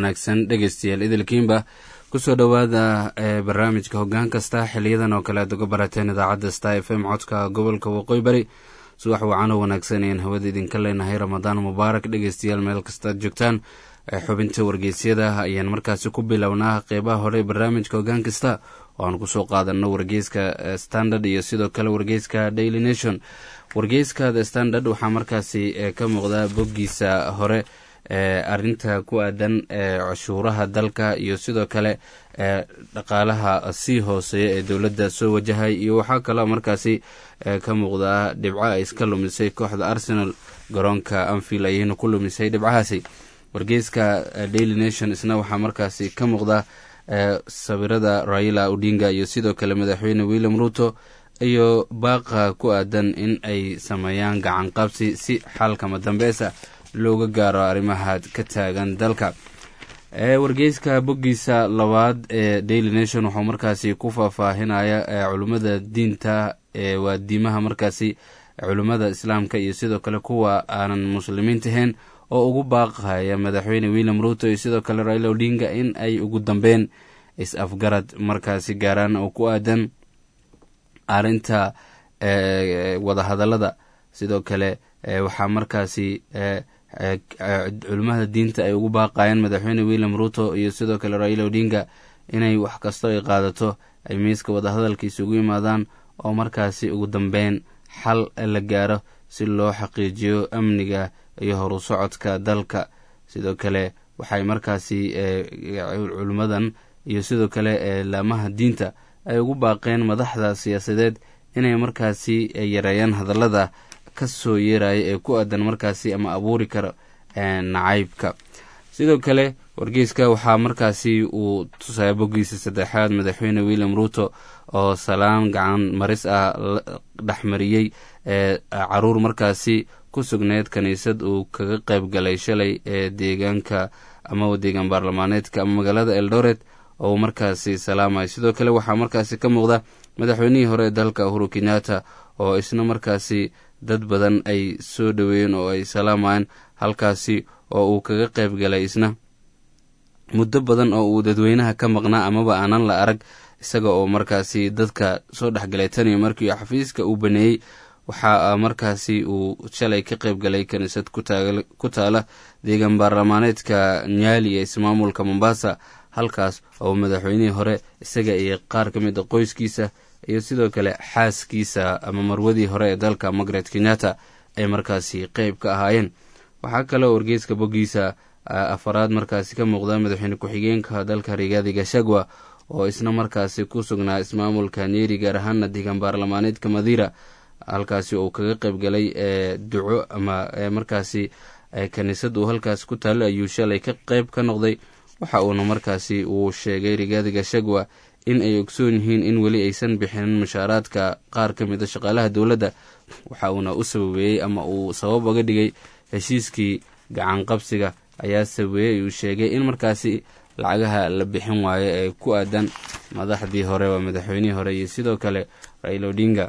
wanaagsan dhegeystayaal idilkiinba kusoo dhowaada barnaamijka hoggaan kasta xiliyadan oo kale aad uga barateen idaacadda sta f m codka gobolka waqooyi bari subax wacanoo wanaagsan ayaan hawada idinka leenahay ramadaan mubaarak dhegeystayaal meel kastaad joogtaan xubinta wargeysyada ayaan markaasi ku bilownaa qeybaha hore barnaamijka hoggaan kasta oo aan kusoo qaadano wargeyska standard iyo sidoo kale wargeyska daily nation wargeyska the standard waxaa markaasi ka muuqda boggiisa hore arinta ku aadan cashuuraha dalka iyo sidoo kale dhaqaalaha sii hooseeya ee dowladda soo wajahay iyo waxaa kaloo markaasi ka muuqda dhibco ay iska lumisay kooxda arsenal garoonka anfield ayayna ku lumisay dhibcahaasi wargeyska daily nation isna waxaa markaasi ka muuqda sawirada raila odinga iyo sidoo kale madaxweyne william ruto iyo baaqa ku aadan in ay sameeyaan gacan qabsi si xalkama dambeesa looga gaaro arrimaha ka taagan dalka wargeyska boggiisa labaad ee daily nation wuxuu markaasi ku faahfaahinaya culimmada diinta waa diimaha markaasi culimmada islaamka iyo sidoo kale kuwa aanan muslimiinta ahayn oo ugu baaqaya madaxweyne william ruto iyo sidoo kale raila odinga in ay ugu dambeyn is-afgarad markaasi gaaraan oo ku aadan arrinta wadahadallada sidoo kale waxaa markaasi culimmada diinta ay ugu baaqayeen madaxweyne william ruto iyo sidoo kale raila odinga inay wax kasto ay qaadato ay miiska wadahadalka isugu yimaadaan oo markaasi ugu dambeyn xal la gaaro si loo xaqiijiyo amniga iyo horu socodka dalka sidoo kale waxay markaasi culimmadan iyo sidoo kale laamaha diinta ay ugu baaqeen madaxda siyaasadeed inay markaasi yareeyaan hadallada ka soo yeeraya ee ku aadan markaasi ama abuuri karo nacaybka sidoo kale wargeyska waxaa markaasi uu tusaya boggiisa saddexaad madaxweyne william ruto oo salaan gacan maris ah dhexmariyey caruur markaasi ku sugneyd kiniisad uu kaga qayb galay shalay ee deegaanka ama deegaan baarlamaaneedka ama magaalada eldoret oo markaasi salaamay sidoo kale waxaa markaasi ka muuqda madaxweynihii hore ee dalka uhuru kenyatta oo isna markaasi dad badan ay soo dhoweeyeen oo ay salaamayeen halkaasi oo uu kaga qayb galay isna muddo badan oo uu dadweynaha ka maqnaa amaba aanan la arag isaga oo markaasi dadka soo dhexgalay taniyo markii xafiiska uu baneeyey waxaa markaasi uu shalay ka qayb galay kiniisad ku taala deegaan baarlamaaneedka nyaali ee ismaamulka mombasa halkaas oo madaxweynihii hore isaga iyo qaar ka mid a qoyskiisa iyo sidoo kale xaaskiisa ama marwadii hore ee dalka margaret kenyatta ay markaasi qeyb ka ahaayeen waxaa kaloo wargeyska boggiisa afaraad markaasi ka muuqda madaxweyne ku-xigeenka dalka rigaadi gashagwa oo isna markaasi ku sugnaa ismaamulka nyeri gaar ahaana deegaan baarlamaaneedka madira halkaasi uu kaga qayb galay duco ama markaasi kiniisad uu halkaasi ku taalo ayuu shalay ka qeyb ka noqday waxa uuna markaasi uu sheegay rigaadi gashagwa in ay ogsoon yihiin in weli aysan bixinin mushaaraadka qaar ka mid a shaqaalaha dowladda waxa uuna u sababeeyey ama uu sabab oga dhigay heshiiskii gacan qabsiga ayaa sababeeyey uu sheegay in markaasi lacagaha la bixin waayo ee ku aadan madaxdii hore waa madaxweynihii hore iyo sidoo kale raila odinga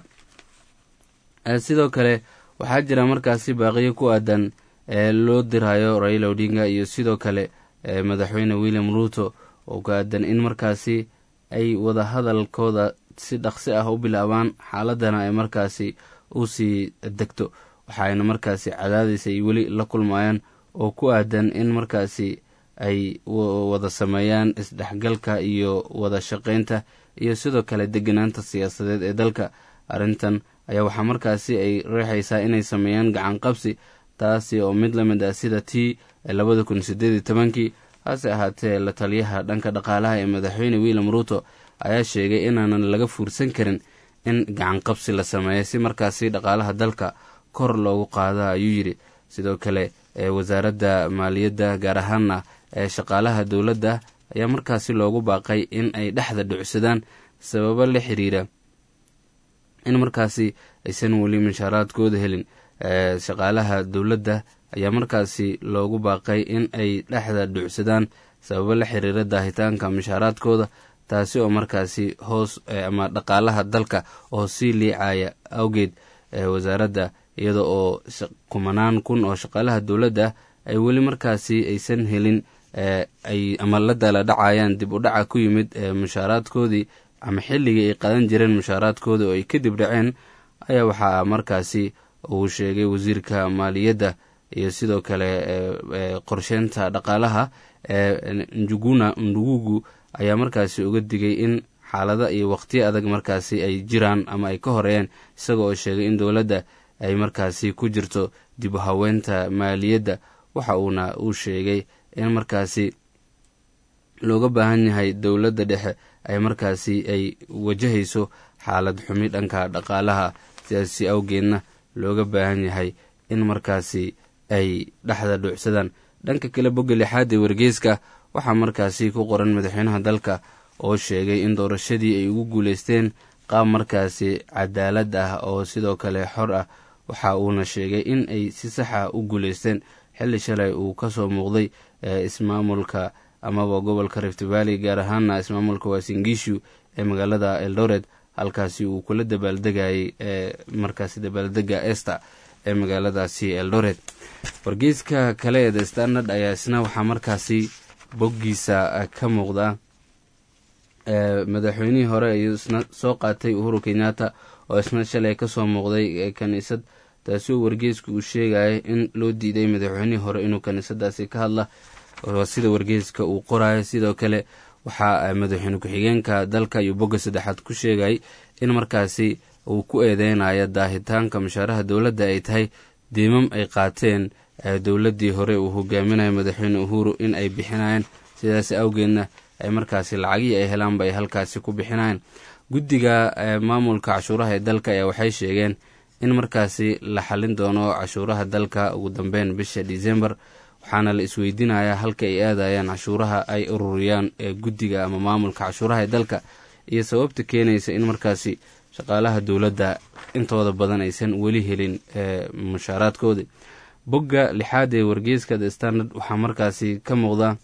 sidoo kale waxaa jira markaasi baaqiyo ku aadan loo dirayo raila odinga iyo sidoo kale madaxweyne william ruto oo ku aadan in markaasi ay wadahadalkooda si dhaqsi ah u bilaabaan xaaladana ay markaasi u sii degto waxaayna markaasi cadaadis ay weli la kulmayaan oo ku aadan in markaasi ay wada sameeyaan isdhexgalka iyo wada shaqaynta iyo sidoo kale deganaanta siyaasadeed ee dalka arrintan ayaa waxaa markaasi ay reexaysaa inay sameeyaan gacan qabsi taasi oo mid la mid ah sida tii labada kun sideed iyo tobankii hase ahaatee la taliyaha dhanka dhaqaalaha ee madaxweyne william ruto ayaa sheegay inaanan laga fuursan karin in gacan qabsi la sameeyo si markaasi dhaqaalaha dalka kor loogu qaada ayuu yidhi sidoo kale wasaaradda maaliyadda gaar ahaana ee shaqaalaha dowladda ayaa markaasi loogu baaqay in ay dhexda dhucsadaan sababo la xiriira in markaasi aysan weli mushaaraadkooda helin shaqaalaha dowladda ayaa markaasi loogu baaqay in ay dhexda dhucsadaan sababo la xiriira daahitaanka mushaaraadkooda taasi oo markaasi hoos ama dhaqaalaha dalka oo sii liicaya awgeed wasaaradda iyada oo kumanaan kun oo shaqaalaha dowladda ay weli markaasi aysan helin ay ama la dala dhacayaan dib u dhaca ku yimid mushaaraadkoodii ama xilligii ay qadan jireen mushaaraadkooda oo ay kadib dhaceen ayaa waxaa markaasi uu sheegay wasiirka maaliyadda iyo sidoo kale qorsheynta dhaqaalaha njuguna ndugugu ayaa markaasi uga digay in xaalada iyo waqtiyo adag markaasi ay jiraan ama ay ka horeeyeen isaga oo sheegay in dowladda ay markaasi ku jirto dib u haweynta maaliyadda waxa uuna uu sheegay in markaasi looga baahan yahay dowladda dhexe ay markaasi ay wajahayso xaalad xumi dhanka dhaqaalaha sidaasi awgeedna looga baahan yahay in markaasi ay dhexda dhuucsadaan dhanka kale bogga lixaad ee wargeyska waxaa markaasi ku qoran madaxweynaha dalka oo sheegay in doorashadii ay ugu guuleysteen qaab markaasi cadaalad ah oo sidoo kale xor ah waxa uuna sheegay in ay si saxa u guuleysteen xilli shalay uu kasoo muuqday ismaamulka amaba gobolka rift valley gaar ahaana ismaamulka waasingishu ee magaalada eldoret halkaasi uu kula dabaaldegayay markaasi dabaaldega ester ee magaaladaasi eldoret wargeyska kale ee the standard ayaa isna waxaa markaasi boggiisa ka muuqda madaxweynihii hore ayuu isna soo qaatay uhuru kenyatta oo isna shalay kasoo muuqday kaniisad taasi oo wargeysku uu sheegaya in loo diiday madaxweynihii hore inuu kaniisadaasi ka hadla sida wargeyska uu qorayo sidoo kale waxaa madaxweyne ku-xigeenka dalka iyo bogga saddexaad ku sheegay in markaasi uu ku eedeynayo daahitaanka mushaaraha dowladda ay tahay diimam ay qaateen dowladdii hore uu hogaaminayo madaxweyne uhuru in ay bixinayeen sidaas awgeedna ay markaasi lacagihii ay helaanba ay halkaasi ku bixinayeen guddiga maamulka cashuuraha ee dalka ayaa waxay sheegeen in markaasi la xallin doono cashuuraha dalka ugu dambeyn bisha disembar waxaana la isweydiinayaa halka ay aadayaan cashuuraha ay ururiyaan ee guddiga ama maamulka cashuuraha ee dalka iyo sababta keenaysa in markaasi shaqaalaha dowladda intooda badan aysan weli helin mushaaraadkoodii bogga lixaad ee wargeyska the standard waxaa markaasi ka muuqda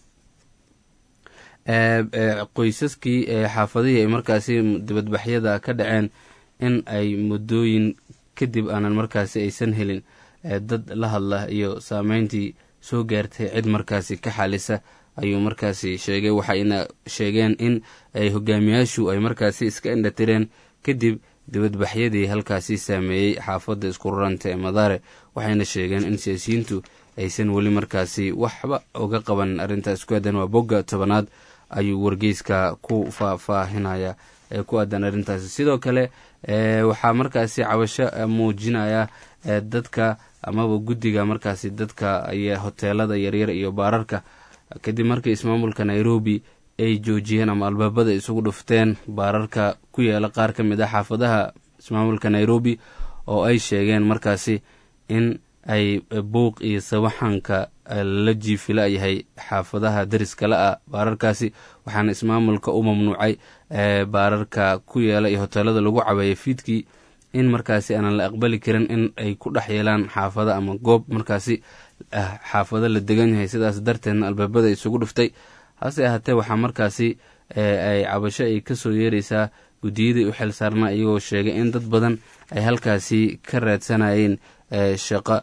qoysaskii xaafadihii ay markaasi dibadbaxyada ka dhaceen in ay muddooyin kadib aanan markaasi aysan helin dad la hadla iyo saameyntii soo gaartay cid markaasi ka xalisa ayuu markaasi sheegay waxayna sheegeen in ay hogaamiyaashu ay markaasi iska indhatireen kadib dibadbaxyadii halkaasi saameeyey xaafadda isku raranta ee madaare waxayna sheegeen in siyaasiyiintu aysan weli markaasi waxba uga qaban arrintaas ku aadan waa bogga tobanaad ayuu wargeyska ku faahfaahinaya ee ku aadan arrintaasi sidoo kale waxaa markaasi cabasho muujinaya dadka amaba guddiga markaasi dadka hoteelada yaryar iyo baararka kadib markii ismaamulka nairobi ay joojiyeen ama albaabada isugu dhufteen baararka ku yaala qaar ka mid ah xaafadaha ismaamulka nairobi oo ay sheegeen markaasi in ay buuq iyo sawaxanka la jiifila yahay xaafadaha dariskala ah baararkaasi waxaana ismaamulka u mamnuucay baararka ku yaala iyo hoteelada lagu cabeeya fiidkii in markaasi aanan la aqbali karin in ay ku dhex yeelaan xaafada ama goob markaasi xaafado la degan yahay sidaas darteedna albaabada isugu dhuftay hase ahaatee waxaa markaasi ay cabasho ay kasoo yeereysaa guddiyadii u xil saarnaa iyagoo sheegay in dad badan ay halkaasi ka raadsanayeen shaqo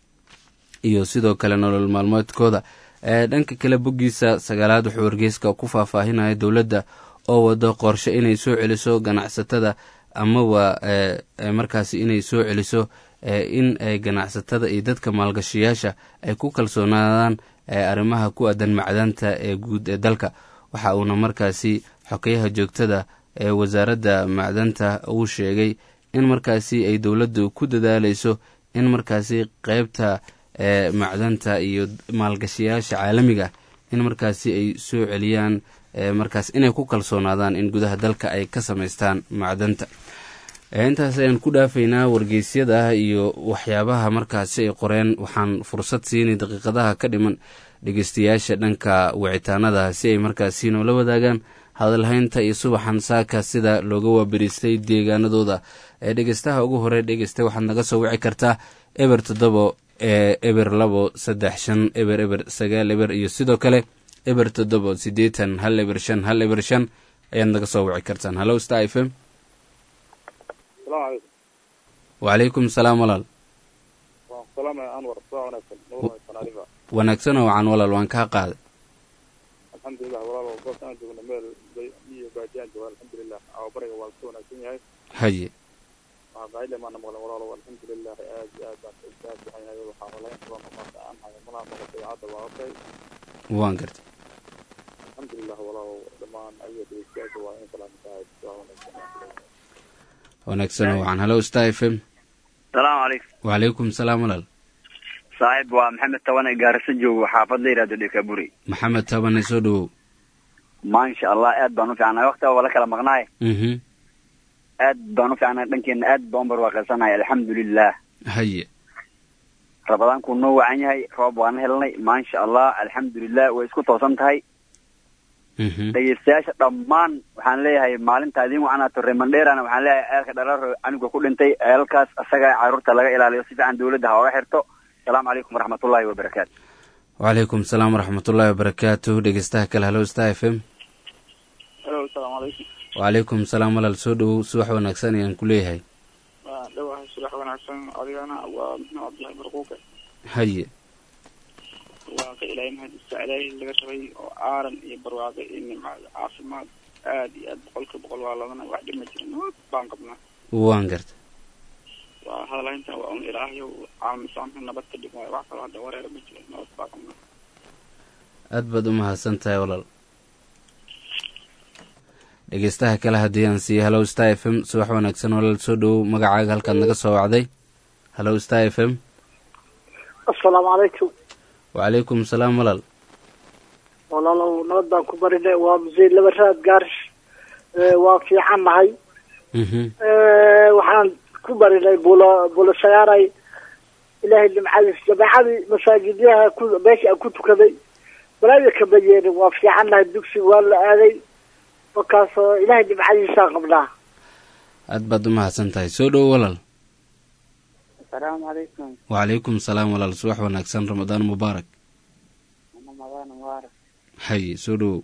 iyo sidoo kale nolol maalmeedkooda dhanka kale boggiisa sagaalaad wuxuu wargeyska ku faahfaahinaya dowladda oo wado qorshe inay soo celiso ganacsatada amaba markaasi inay soo celiso in ganacsatada iyo dadka maalgashiyaasha ay ku kalsoonaadaan arrimaha ku aadan macdanta ee guud ee dalka waxa uuna markaasi xokeyaha joogtada ee wasaaradda macdanta uu sheegay in markaasi ay dowladdu ku dadaaleyso in markaasi qeybta macdanta iyo maalgashiyaasha caalamiga in markaasi ay soo celiyaan markaas inay ku kalsoonaadaan in gudaha dalka ay ka samaystaan macdanta intaas ayaan ku dhaafaynaa wargeysyada iyo waxyaabaha markaasi ay qoreen waxaan fursad siinay daqiiqadaha ka dhiman dhegeystayaasha dhanka wicitaanada si ay markaasi noola wadaagaan hadalhaynta iyo subaxan saaka sida looga waabariistay deegaanadooda ee dhegeystaha ugu hore dhegeysta waxaad naga soo wici kartaa eber toddobo ee eber labo saddex shan eber eber sagaal eber iyo sidoo kale eber toddobo siddeetan hal eber shan hal eber shan ayaad naga soo wici kartaan hallo star f m wacalaykum salaam walaal wanaagsan oo wacan walaal waan kaa qaaday alxamdulilah walaalo goobtaan joogna meel iyo baadiyaan jooga alxamdulilah bariga waa ka wanaagsan yahay haye qaayile maana maqlan walaalo alxamdulilah aad iyo aad baan iskaga fiican yahay waxaa malayn badan maanta aan hayo malaha noqotay hadda waa okay waan gartay alxamdulilah walaalo dhammaan ayaga dhegeystayaasha waa in salaamtahay waa wanaagsan wanaagsan wacan hallo star f m salaamu calaykum wacalaykum salaam walaal saaxiib waa maxamed tabane gaarisa joogo xaafad la yihahdo dhekaburi maxamed tabane soo dhawow maasha allah aad baan u fiicnay wakti waa la kala maqnaay mhm aad baan u fiicnay dhankeena aad baan barwaaqaysanay alxamdulilah haye rabadaankuu noo wacan yahay roob waana helnay maasha allah alxamdulilah way isku toosan tahay mhm dhegeystayaasha dhammaan waxaan leeyahay maalinta idin wacanaato remandherana waxaan leeyahay eelka dhalaro aniga ku dhintay eelkaas asaga caruurta laga ilaaliyo si fiican dawladda ha oga xirto asalaamu calaykum waraxmatullahi wabarakaatu wacalaykum salaam waraxmatullaahi wabarakaatu dhegeystaha kale hallo star f m halo asalaamu calaykum wacalaykum salaam walaal soo dhawow subax wanaagsan ayaan ku leeyahay waa dhawahay subax wanaagsan adigana waa maxmed cabdillahi barquuke haye waa ka ilaahay mahadista ilaahay laga rabay oo aaran iyo barwaaqe iyo nimcaad caafimaad aad iyo aad boqolka boqol waa ladana wax dhima jirin nabad baan qabnaa waan gartay waa hadalhayntan waa un ilaahayow caalam islaamka nabad ka dhig waayo wax kaloo hadda wareera ma jiro nabad baa qabnaa aad baad u mahadsan tahay walaal dhegeystaha kale haddii aan siiya hallow star f m subax wanaagsan walaal soo dhawow magacaaga halkaad naga soo wacday hallow star f m assalaamu calaykum wacalaykum salaam walaal walaalow nabad baan ku barinay waa musey laba raad gaarish waa fiican nahay mhm waxaan ku barinay bulo bulo sagaaray ilaahay nimcadiis jameecadii masaajidyaha ku meesha aan ku tukaday balaaya kama yeelin waa fiican nahay dugsiga waa la aaday markaasoo ilaahay nimcadiisaan qabnaa aad baad u mahadsan tahay soo dhawow walaal asalaamu calaykum wacalaykum salaam walaal subax wanaagsan ramadaan mubaarak ramadaan mubaarak haye soo dhawow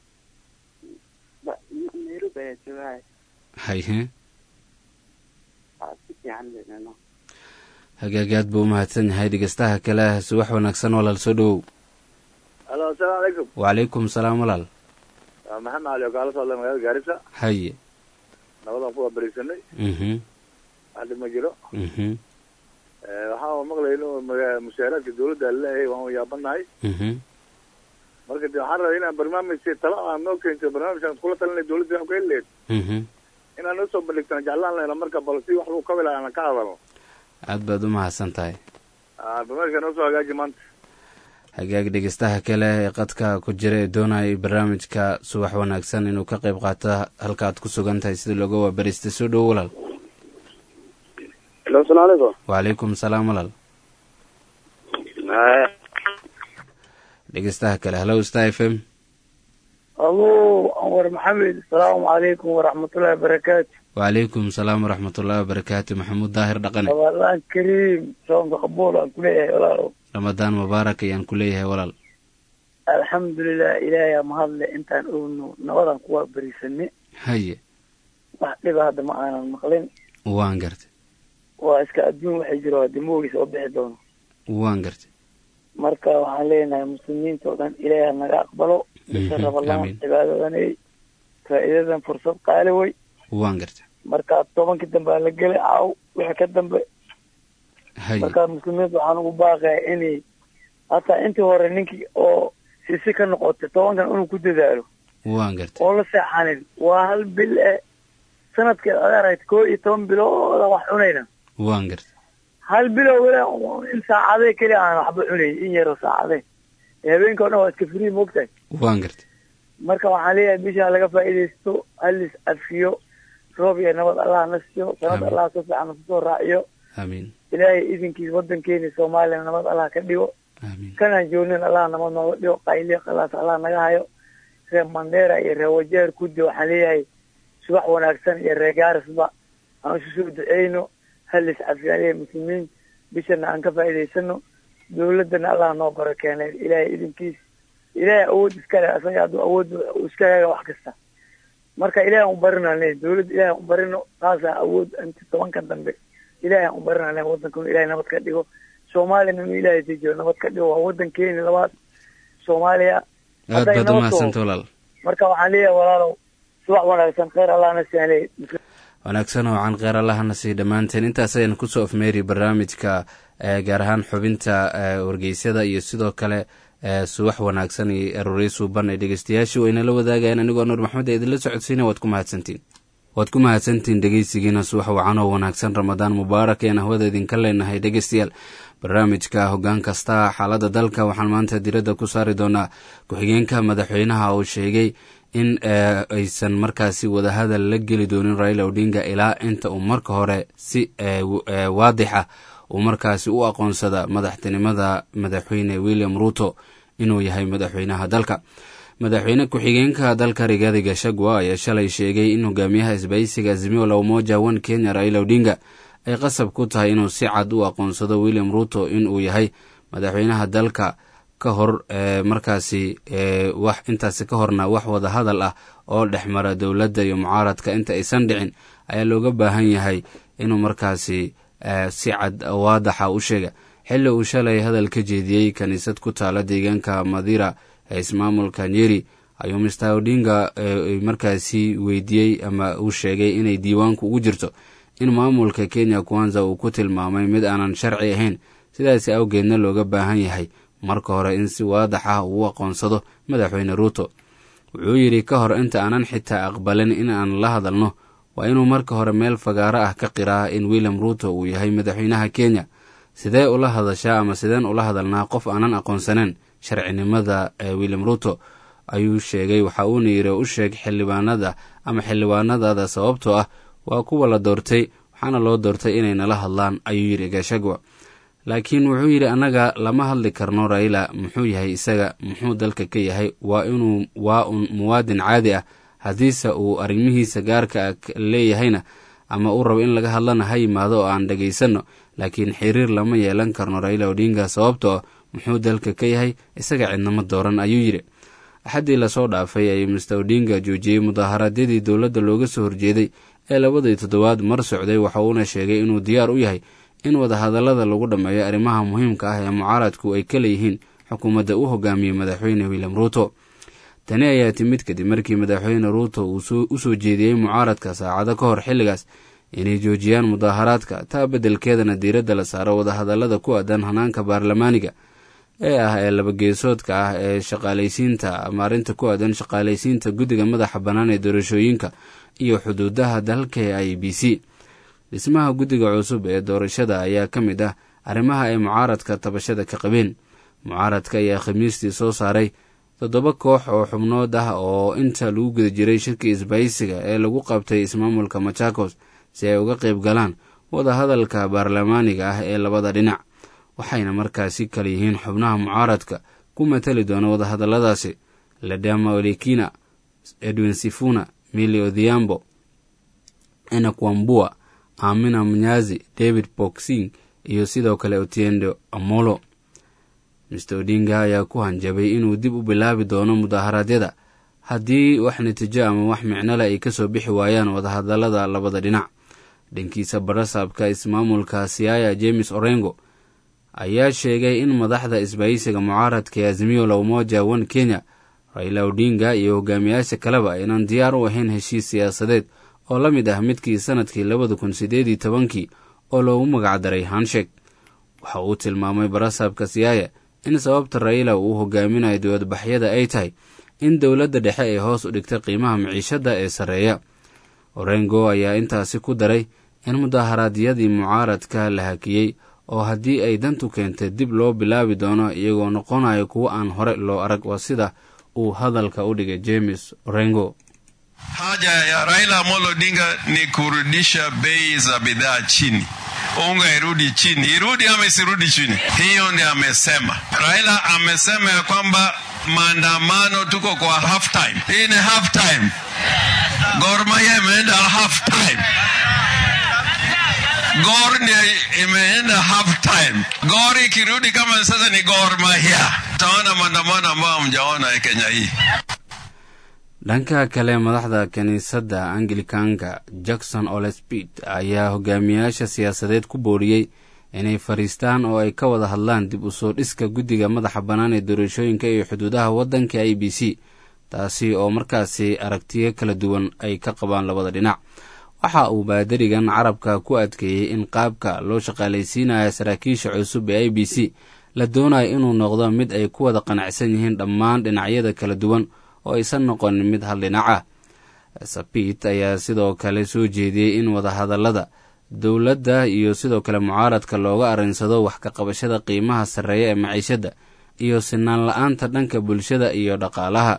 nairobi ayaa joogahay haye waa si fiican leeno hagaagaad buu u mahadsan yahay dhegeystaha kale subax wanaagsan walaal soo dhawow halo asalaamu calaykum wacalaykum salaam walaal waa maxamed cali oo kaala socda magaalada gaarisa haye nabadaan kuwaa bariisanay mhm wax dhib ma jiro mhm waxaan maqlayno maga- mushaaraadka dawladda laleeyahay waan yaabanahay mhm marka de waxaan rabay inaan barnaamij talo aan noo keento barnaamijkaan kula talinay dawladda wax ku heli lahayd mhm inaan noo soo bandhigtana jeclaan lahayna marka bal si wax lagu kabi lahaa aan ka hadalno aad baad u mahadsan tahay Ah, barnaamijka noo soo hagaaji maanta hagaag dhegeystaha kale ee qadka ku jira ee doonaya barnaamijka subax wanaagsan inuu ka qayb qaato halka aad ku sugan tahay sida looga waabaristay soo dhowo walaal halo asalaamu calaykum wacalaykum salaam walaal dhegeystaha kale hallow star f m alo anwar maxamed asalaamu calaykum waraxmatullahi wabarakaatu wacalaykum salaam waraxmatullahi wabarakaatu maxamuud daahir dhaqane ramadaan kariim soonka qabuul aan kuleeyahay walaalow ramadaan mubaarak ayaan ku leeyahay walaal alxamdulilah ilaahay aa mahadle intaan ogno nabadaan kuwaa beriisane haye wax dhiba hadda ma aanan maqlin waan gartay waa iska adduun waxay jiro haddi moogiis oo bixi doono waan gartay marka waxaan leenahay muslimiinta oo dhan ilaahay ha naga aqbalo bisha Mhm, ramadaan amiin. cibaadadanay faa'iidadan fursad qaali wey waan gartay marka tobankii dambe aa la gelay caaw wixii ka dambe haye marka muslimiinta waxaan ugu baaqaya inay hataa intii hore ninkii oo sisi ka noqotay tobankan inuu ku dadaalo waan gartay oo la seexanin waa hal bil e sanadkeed aad aragta koo iyo toban bilooda wax cunayna waan gartay hal bilow wala in saacadee keliya aan waxba cunay in yaro saacadee ee habeenka o dhan waa iska free moogtahay waan gartay marka waxaan leeyahay bisha laga faa'iidaysto halis afiyo roob iyo nabad allah na siiyo sanad Amiin. allah si fiican kusoo raaciyo aamiin ilaahay idinkiis wadankeeni soomaaliya nabad allah ka dhigo aamiin kanaan joognin allah nabad nooga dhigo qayliyo qalaas allah naga hayo reer mandera iyo reer wajeer kudi waxaan leeyahay subax wanaagsan iyo reer gaarisba aan isu soo duceyno halis cafiyaalaya muslimiin bishana aan ka faa'iidaysano dawladana allah noo baro keenay ilaahay idinkiis ilaahay awood iskale asaga hadduu awood uu iska heega wax kasta marka ilaahay aan u barinaan leeyahay dawladda ilaahay aan u barino taasaa awood inta tobankan dambe ilaahay aan u barinaan leeyahay wadanka inuu ilaahay nabad ka dhigo soomaaliyana inuu ilaahay dejiyo nabad ka dhigo waa wadankeeni labaad soomaaliya aad Hadday baad noo u soo- mahadsanta walaal marka waxaan leeyahay walaalow subax wanaagsan khayr allahna siiyaan wanaagsan oo can kheyr allahana sii dhammaanteen intaas ayaan kusoo afmeeri barnaamijka ee gaar ahaan xubinta ee wargeysyada iyo sidoo kale ee subax wanaagsan iyo aroorey suuban ee dhegeystayaashu waynala wadaagayaan anigoo nuur maxmed ee idinla socodsiina waad ku mahadsantiin waad ku mahadsantiin dhegeysigiina subax wacan oo wanaagsan ramadaan mubaarak ayaan hawada idinka leenahay dhegeystayaal barnaamijka hoggaan kasta xaaladda dalka waxaan maanta diradda ku saari doonaa ku-xigeenka madaxweynaha uu sheegay in eh, aysan markaasi wadahadal la geli doonin raila odinga ilaa inta uu marka hore si eh, w- eh, waadixa uu markaasi u aqoonsada madaxtinimada madaxweyne william ruto inuu yahay madaxweynaha dalka madaxweyne ku-xigeenka dalka rigaadi gashagwa ayaa shalay sheegay in hogaamiyaha isbaysiga azimio la umoja one kenya raila odinga ay qasab ku tahay inuu si cad u aqoonsado william ruto inuu yahay madaxweynaha dalka ka hor ee markaasi ee wax intaasi ka horna wax wada hadal ah oo dhex mara dowladda iyo mucaaradka inta aysan dhicin ayaa looga baahan yahay inuu markaasi ee si cad waadaxa u sheega xilli uu shalay hadal ka jeediyey kiniisad ku taala deegaanka madira ee ismaamulka nyeri ayuu mr odinga ee markaasi weydiiyey ama uu sheegay inay diiwaanku ugu jirto in maamulka kenya kwanza uu ku tilmaamay mid aanan sharci ahayn sidaasi awgeedna looga baahan yahay marka hore in si waadax ah uu u aqoonsado madaxweyne ruuto wuxuu yidhi ka hor inta aanan xitaa aqbalin in aan la hadalno waa inuu marka hore meel fagaaro ah ka qiraa in william ruuto uu yahay madaxweynaha kenya sidee ula hadashaa ama sideen ula hadalnaa qof aanan aqoonsaneyn sharcinimada ee william ruuto ayuu sheegay waxa uuna yidhi u sheeg xildhibaanada ama xildhibaanadada sababtoo ah waa kuwa la doortay waxaana loo doortay inay nala hadlaan ayuu yidhi gashagwa laakiin wuxuu yidhi annaga lama hadli karno raila muxuu yahay isaga muxuu dalka ka yahay waa inuu waa un muwaadin caadi ah haddiise uu arrimihiisa gaarka ah leeyahayna ama uu rabo in laga hadlana ha yimaado oo aan dhegaysanno laakiin xiriir lama yeelan karno raila odinga sababtoo ah muxuu dalka ka yahay isaga cidnama dooran ayuu yidhi axaddii lasoo dhaafay ayuu mister odinga joojiyey mudaaharaadyadii dowladda looga soo horjeeday ee labadii toddobaad mar socday waxa uuna sheegay inuu diyaar u yahay in wadahadallada lagu dhammeeyo arrimaha muhiimka ah ee mucaaradku ay ka leeyihiin xukuumadda u hogaamiyey madaxweyne william ruuto tani ayaa timid kadib markii madaxweyne ruuto uu u soo jeediyey mucaaradka saacado ka hor xilligaas inay joojiyaan mudaaharaadka taa beddelkeedana diiradda la saaro wadahadallada ku aadan hanaanka baarlamaaniga ee ah ee labageesoodka ah ee shaqaalaysiinta ama arrinta ku aadan shaqaalaysiinta guddiga madaxa bannaan ee doorashooyinka iyo xuduudaha dalka ee i b c dhismaha guddiga cusub ee doorashada ayaa ka mid ah arrimaha ay mucaaradka tabashada ka qabeen mucaaradka ayaa khamiistii soo saaray toddoba koox oo xubnood ah oo inta lagu guda jiray shirkii isbaysiga ee lagu qabtay ismaamulka machakos si ay uga qayb galaan wadahadalka baarlamaaniga ah ee labada dhinac waxayna markaasi kala yihiin xubnaha mucaaradka ku matali doona wadahadalladaasi ledama olekina edwin sifuna mili odhiambo enakwambua amina mnyazi david boxing iyo sidoo kale otiendo amolo mister odinga ayaa ku hanjabay inuu dib u bilaabi doono mudaaharaadyada haddii wax natiijo ama wax micnole ay kasoo bixi waayaan wadahadallada labada dhinac dhankiisa barasaabka ismaamulka siaya james orengo ayaa sheegay in madaxda isbaysiga mucaaradka ee azimio la umoja one kenya raila odinga iyo hogaamiyaasha kaleba aynan diyaar u ahayn heshiis siyaasadeed oo la mid ah midkii sanadkii labada kun sideed iyo tobankii oo loogu magacdaray hanshek waxa uu tilmaamay barasaabka siyaaya in sababta raila uu hogaaminayo dowladbaxyada ay tahay in dowladda dhexe ay hoos u dhigtay qiimaha miciishadda ee sarreeya orengo ayaa intaasi ku daray in mudaaharaadyadii mucaaradka la hakiyey oo haddii ay dantu keentay dib loo bilaabi doono iyagoo noqonayo kuwo aan hore loo arag waa sida uu hadalka u dhigay james orengo Haja ya Raila Amolo Odinga ni kurudisha bei za bidhaa chini, unga irudi chini. Irudi ama isirudi chini? Hiyo ndio amesema. Raila amesema ya kwamba maandamano tuko kwa half time. Hii ni half time. Gor Mahia imeenda half time. Gor ndio imeenda half time. Gor ikirudi kama sasa ni Gor Mahia, utaona maandamano ambayo hamjaona Kenya hii. dhanka kale madaxda kiniisadda anglikanka jackson olespit ayaa hogaamiyaasha siyaasadeed ku booriyey inay fadhiistaan oo ay ka wada hadlaan dib u soo dhiska guddiga madaxa bannaan ee doorashooyinka iyo xuduudaha waddanka i b c taasi oo markaasi aragtiyo kala duwan ay ka qabaan labada dhinac waxa uu baadarigan carabka ku adkeeyey in qaabka loo shaqaalaysiinaya saraakiisha cusub ee i b c la doonayo inuu noqdo mid ay ku wada qanacsan yihiin dhammaan dhinacyada kala duwan oo aysan noqonin mid hal dhinac ah sabit ayaa sidoo kale soo jeediyey in wadahadallada dowladda iyo sidoo kale mucaaradka looga arinsado wax ka qabashada qiimaha sarreeya ee maciishadda iyo sinaan la-aanta dhanka bulshada iyo dhaqaalaha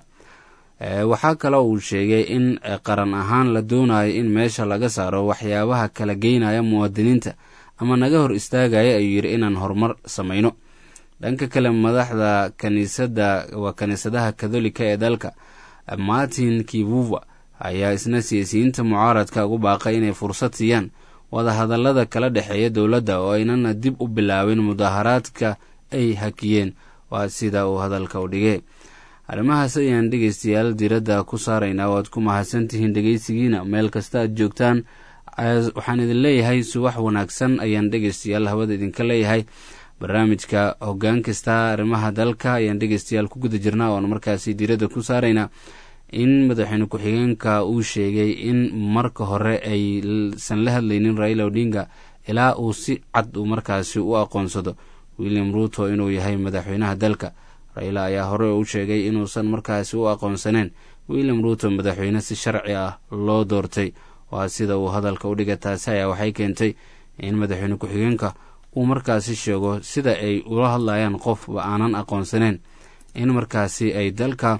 waxaa kaloo uu sheegay in qaran ahaan la doonayo in meesha laga saaro waxyaabaha kala geynaya muwaadiniinta ama naga hor istaagaya ayuu yidhi inaan horumar samayno dhanka kale madaxda kaniisadda waa kaniisadaha katholika ee dalka martin kivuva ayaa isna siyaasiyiinta mucaaradka ugu baaqay inay fursad siiyaan wadahadallada kala dhexeeya dowladda oo aynana dib u bilaabin mudaharaadka ay hakiyeen waa sida uu hadalka u dhigay arrimahaas ayaan dhegeystayaal diradda ku saaraynaa waad ku mahadsantihiin dhegeysigiina meel kasta aad joogtaan waxaan idin leeyahay subax wanaagsan ayaan dhegeystayaal hawada idinka leeyahay barnaamijka hoggaan kasta arrimaha dalka ayaan dhegeystayaal ku guda jirnaa oon markaasi diradda ku saaraynaa in madaxweyne ku-xigeenka uu sheegay in marka hore aysan la hadlaynin raila odinga ilaa uu si cad uu markaasi u aqoonsado william ruuto inuu yahay madaxweynaha dalka raila ayaa hore u sheegay inuusan markaasi u aqoonsaneen william ruuto madaxweyne si sharci ah loo doortay waa sida uu hadalka u dhiga taasi ayaa waxay keentay in madaxweyne ku-xigeenka uu markaasi sheego sida ay ula hadlayaan qofba aanan aqoonsaneen in markaasi ay dalka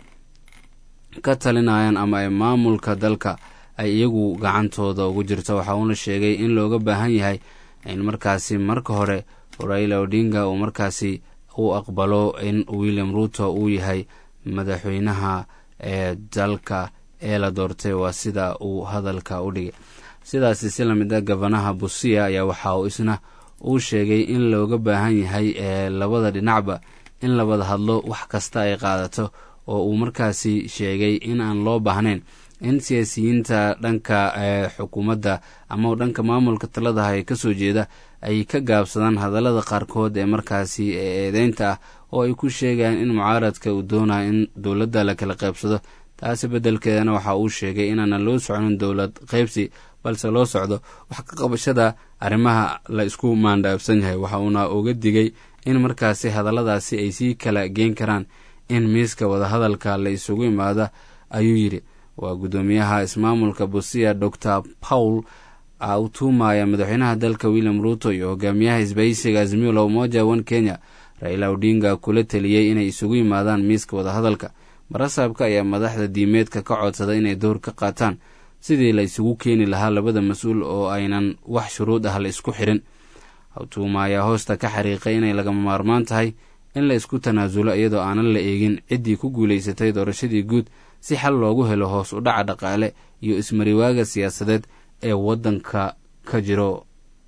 ka talinayaan ama ay maamulka dalka ay iyagu gacantooda ugu jirto waxa uuna sheegay in looga baahan yahay in markaasi marka hore raila odinga uu markaasi u aqbalo in william ruuto uu yahay madaxweynaha ee dalka ee la doortay waa sida uu hadalka u dhigay sidaasi si lamid a gabanaha busia ayaa waxa uu isna uu sheegay in looga baahan yahay ee labada dhinacba in la wada hadlo wax kasta ay qaadato oo uu markaasi sheegay in aan loo baahnayn in siyaasiyiinta dhanka xukuumadda ama dhanka maamulka taladaha ee kasoo jeeda ay ka gaabsadaan hadallada qaarkood ee markaasi eedeynta ah oo ay ku sheegayaan in mucaaradka uu doonayo in dowladda la kala qaybsado taasi beddelkeedana waxa uu sheegay inaanan loo soconin dowlad qaybsi balse loo socdo wax ka qabashada arrimaha la isku maandhaabsan yahay waxa uuna uga digay in markaasi hadalladaasi ay sii kala geen karaan in miiska wadahadalka la isugu imaada ayuu yidhi waa guddoomiyaha ismaamulka busia dor paul utumaya madaxweynaha dalka william ruuto iyo hogaamiyaha isbaysiga azmiulo umoja one kenya raila odinga kula teliyey inay isugu yimaadaan miiska wadahadalka barasaabka ayaa madaxda diimeedka ka codsaday inay door ka qaataan sidii la isugu keeni lahaa labada mas-uul oo aynan wax shuruud ah la isku xirin hawtuuma ayaa hoosta ka xariiqay inay lagama maarmaan tahay in la isku tanaasulo iyadoo aanan la eegin ciddii ku guulaysatay doorashadii guud si xal loogu helo hoos u dhaca dhaqaale iyo ismariwaaga siyaasadeed ee waddanka ka jiro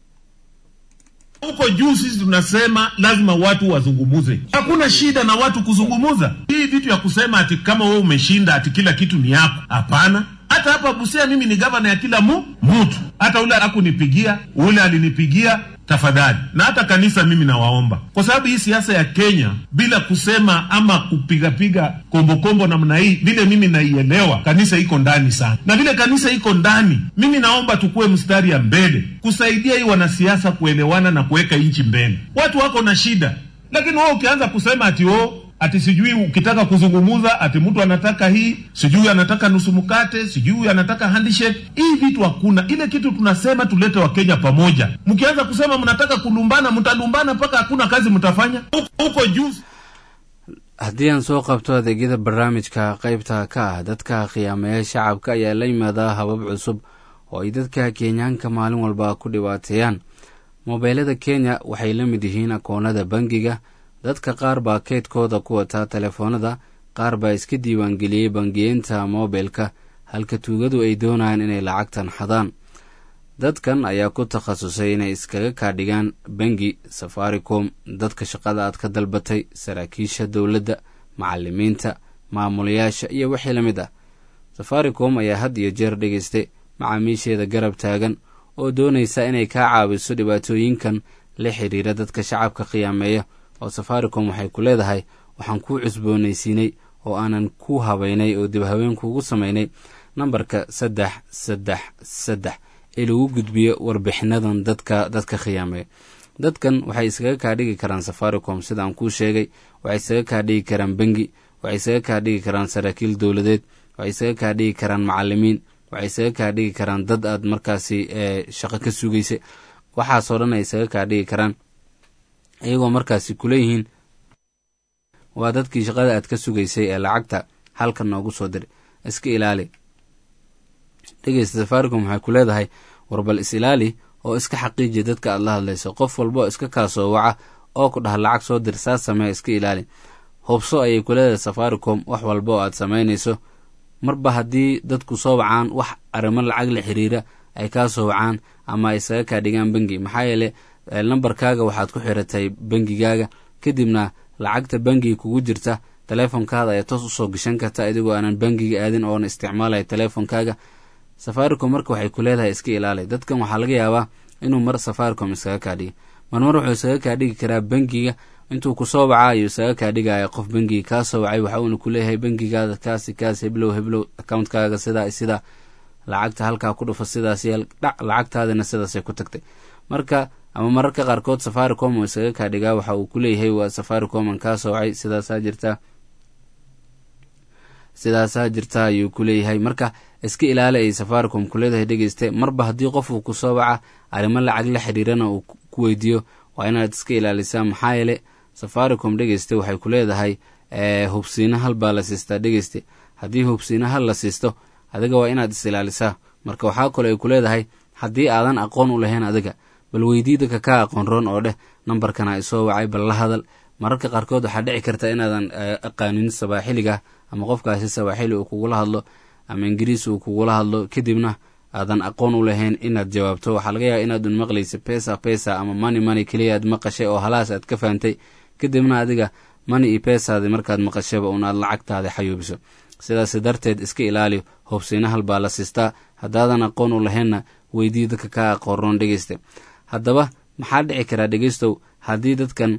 huko juu sisi tunasema lazima watu wazungumuze. Hakuna shida na watu kuzungumuza. Hii vitu ya kusema ati kama wewe umeshinda ati kila kitu ni yako, hapana. Hata hapa Busia mimi ni gavana ya kila mu mtu, hata ule hakunipigia, ule alinipigia tafadhali, na hata kanisa mimi nawaomba, kwa sababu hii siasa ya Kenya bila kusema ama kupigapiga kombokombo namna hii, vile mimi naielewa, kanisa iko ndani sana, na vile kanisa iko ndani, mimi naomba tukue mstari ya mbele kusaidia hii wanasiasa kuelewana na kuweka nchi mbele. Watu wako na shida, lakini wewe ukianza kusema ati oh, ati sijui ukitaka kuzungumuza ati mtu anataka hii sijui anataka nusu mkate sijui anataka handshake. Hii vitu hakuna. Ile kitu tunasema tulete Wakenya pamoja. Mkianza kusema mnataka kulumbana, mtalumbana mpaka hakuna kazi mtafanya huko juu. haddii aan soo qabto adeegyada barnaamijka qaybta ka ah dadka khiyaamaya shacabka ayaa la yimaadaa habab cusub oo ay dadka kenyaanka maalin walba ku dhibaateeyaan moobeelada kenya waxay la mid yihiin akoonada bangiga dadka qaar baa keydkooda ku wataa telefoonada qaar baa iska diiwaangeliyey bangiyeenta mobilka halka tuugadu ay doonayaan inay lacagtan xadaan dadkan ayaa ku takhasusay inay iskaga kaadhigaan bangi safaricom dadka shaqada aad ka dalbatay saraakiisha dowladda macalimiinta maamulayaasha iyo wixii la mid ah safaricom ayaa had iyo jeer dhegaystay macaamiisheeda garab taagan oo doonaysa inay kaa caawiso dhibaatooyinkan la xiriira dadka shacabka khiyaameeya oo safaricom waxay ku leedahay waxaan kuu cusboonaysiinay oo aanan ku habaynay oo dib haween kuugu samaynay nambarka saddex saddex saddex ee lagu gudbiyo warbixinadan dadka dadka khiyaameeya dadkan waxay iskaga kaa dhigi karaan safaricom sida aan kuu sheegay waxay isaga kaa dhigi karaan bengi waxay isaga kaa dhigi karaan saraakiil dowladeed waxay isaga kaa dhigi karaan macalimiin waxay isaga kaa dhigi karaan dad aad markaasi shaqo ka sugaysa waxaasoo dhan ay isaga kaa dhigi karaan iyagoo markaasi kuleeyihiin waa dadkii shaqada aad ka sugaysay ee lacagta halka noogu soo dir iska ilaali dhegeysta safaricom waxay ku leedahay warbal is ilaali oo iska xaqiiji dadka aad la hadlayso qof walba oo iska kaasoo waca oo ku dhaha lacag soo dir saas samee iska ilaali hubso ayay ku leedahay safaricom wax walba oo aad samaynayso marba haddii dadku soo wacaan wax arrimo lacag la xiriira ay kaa soo wacaan ama ay isaga kaa dhigaan bengi maxaa yeele nambarkaaga waxaad ku xiratay bengigaaga kadibna lacagta bengiga kugu jirta teleefonkaada ayaa toos usoo gashan karta adigoo aanan bengiga aadin oona isticmaalaya teleefonkaaga safaricom marka waxay ku leedahay iska ilaali dadkan waxaa laga yaabaa inuu mar safaricom iskaga kaa dhigi marmar wuxuu isaga kaa dhigi karaa bengiga intuu kusoo wacaa ayuu isaga kaa dhigaya qof bengiga kaa soo wacay waxa uuna kuleeyahay bengigaada kaasi kaas heblow heblow accountkaaga sidaa sidaa lacagta halkaa ku dhufa sidaas yeel dhac lacagtaadina sidaasay ku tagtay marka ama mararka qaarkood safaricom uu isaga kaa dhigaa waxa uu kuleeyahay waa safaricom aan kaa soo wacay sidaasaa jirta sidaasaa jirta ayuu ku leeyahay marka iska ilaali ay safaricom ku leedahay dhegeyste marba haddii qofuu kusoo waca arrimo lacag la xiriirana uu ku weydiiyo waa inaad iska ilaalisaa maxaa yeele safaricom dhegeyste waxay ku leedahay hubsiina hal baa la siistaa dhegeyste haddii hubsiina hal la siisto adiga waa inaad is ilaalisaa marka waxaa kaloo ay ku leedahay haddii aadan aqoon u lahayn adiga bal weydii dadka kaa aqoon roon oo dheh nambarkana isoo wacay bal la hadal mararka qaarkood waxaa dhici karta inaadan aqaanin sabaaxiliga ama qofkaasi sabaaxili uu kugula hadlo ama ingiriis uu kugula hadlo kadibna aadan aqoon u lahayn inaad jawaabto waxaa laga yaaba inaad un maqlaysa pesa pesa ama money money keliya aad maqashay oo halaas aad ka fahantay kadibna adiga money iyo pesaadi markaad maqashaba un aad lacagtaada xayuubiso sidaas darteed iska ilaali hubsiina hal baa la siistaa haddaadan aqoon u lahaynna weydii dadka kaa aqoonroon dhegeysta haddaba maxaa dhici karaa dhegeystow haddii dadkan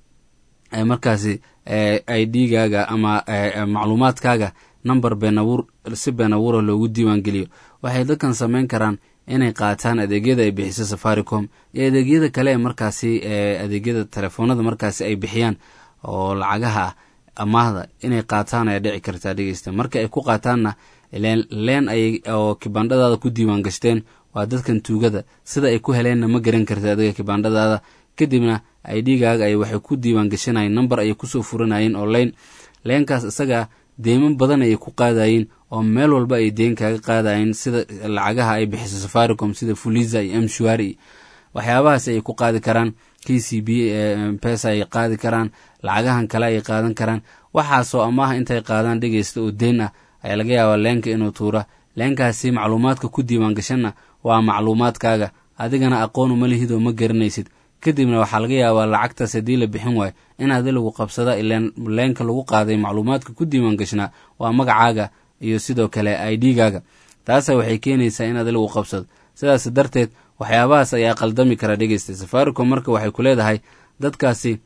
markaasi i d gaaga ama macluumaadkaaga number beenabuur si been abuura loogu diiwaan geliyo waxay dadkan samayn karaan inay qaataan adeegyada ay bixiso safaricom iyo adeegyada kale ee markaasi adeegyada telefoonada markaasi ay bixiyaan oo lacagaha ah amaahda inay qaataan ayaa dhici kartaa dhegeysta marka ay ku qaataanna leen ay oo kibandhadaada ku diiwaan gashteen waa dadkan tuugada sida ay ku heleenna ma garan karta adiga kibandhadaada kadibna i d gaaga ay waxay ku diiwaan gashanayeen number ayay kusoo furanayeen oo leyn leenkaas isaga deyman badan ayay ku qaadayeen oo meel walba ay deen kaaga qaadayeen sida lacagaha ay bixiso safaricom sida fuliza iyo mshuari waxyaabahaas ayay ku qaadi karaan k c b pesa ay qaadi karaan lacagahan kale ay qaadan karaan waxaasoo amaaha intay qaadaan dhegeysta oo deen ah ayaa laga yaabaa leenka inuu tuura leenkaasi macluumaadka ku diiwaan gashanna waa macluumaadkaaga adigana aqoon uma lihid oo ma garanaysid kadibna waxaa laga yaabaa lacagtaas haddii la bixin waayo in adi lagu qabsada ileen leenka lagu qaaday macluumaadka ku diiwaan gashnaa waa magacaaga iyo sidoo kale i d gaaga taasa waxay keenaysaa in adi lagu qabsado sidaas darteed waxyaabahaas ayaa qaldami kara dhegeysta safaricom marka waxay ku leedahay dadkaasi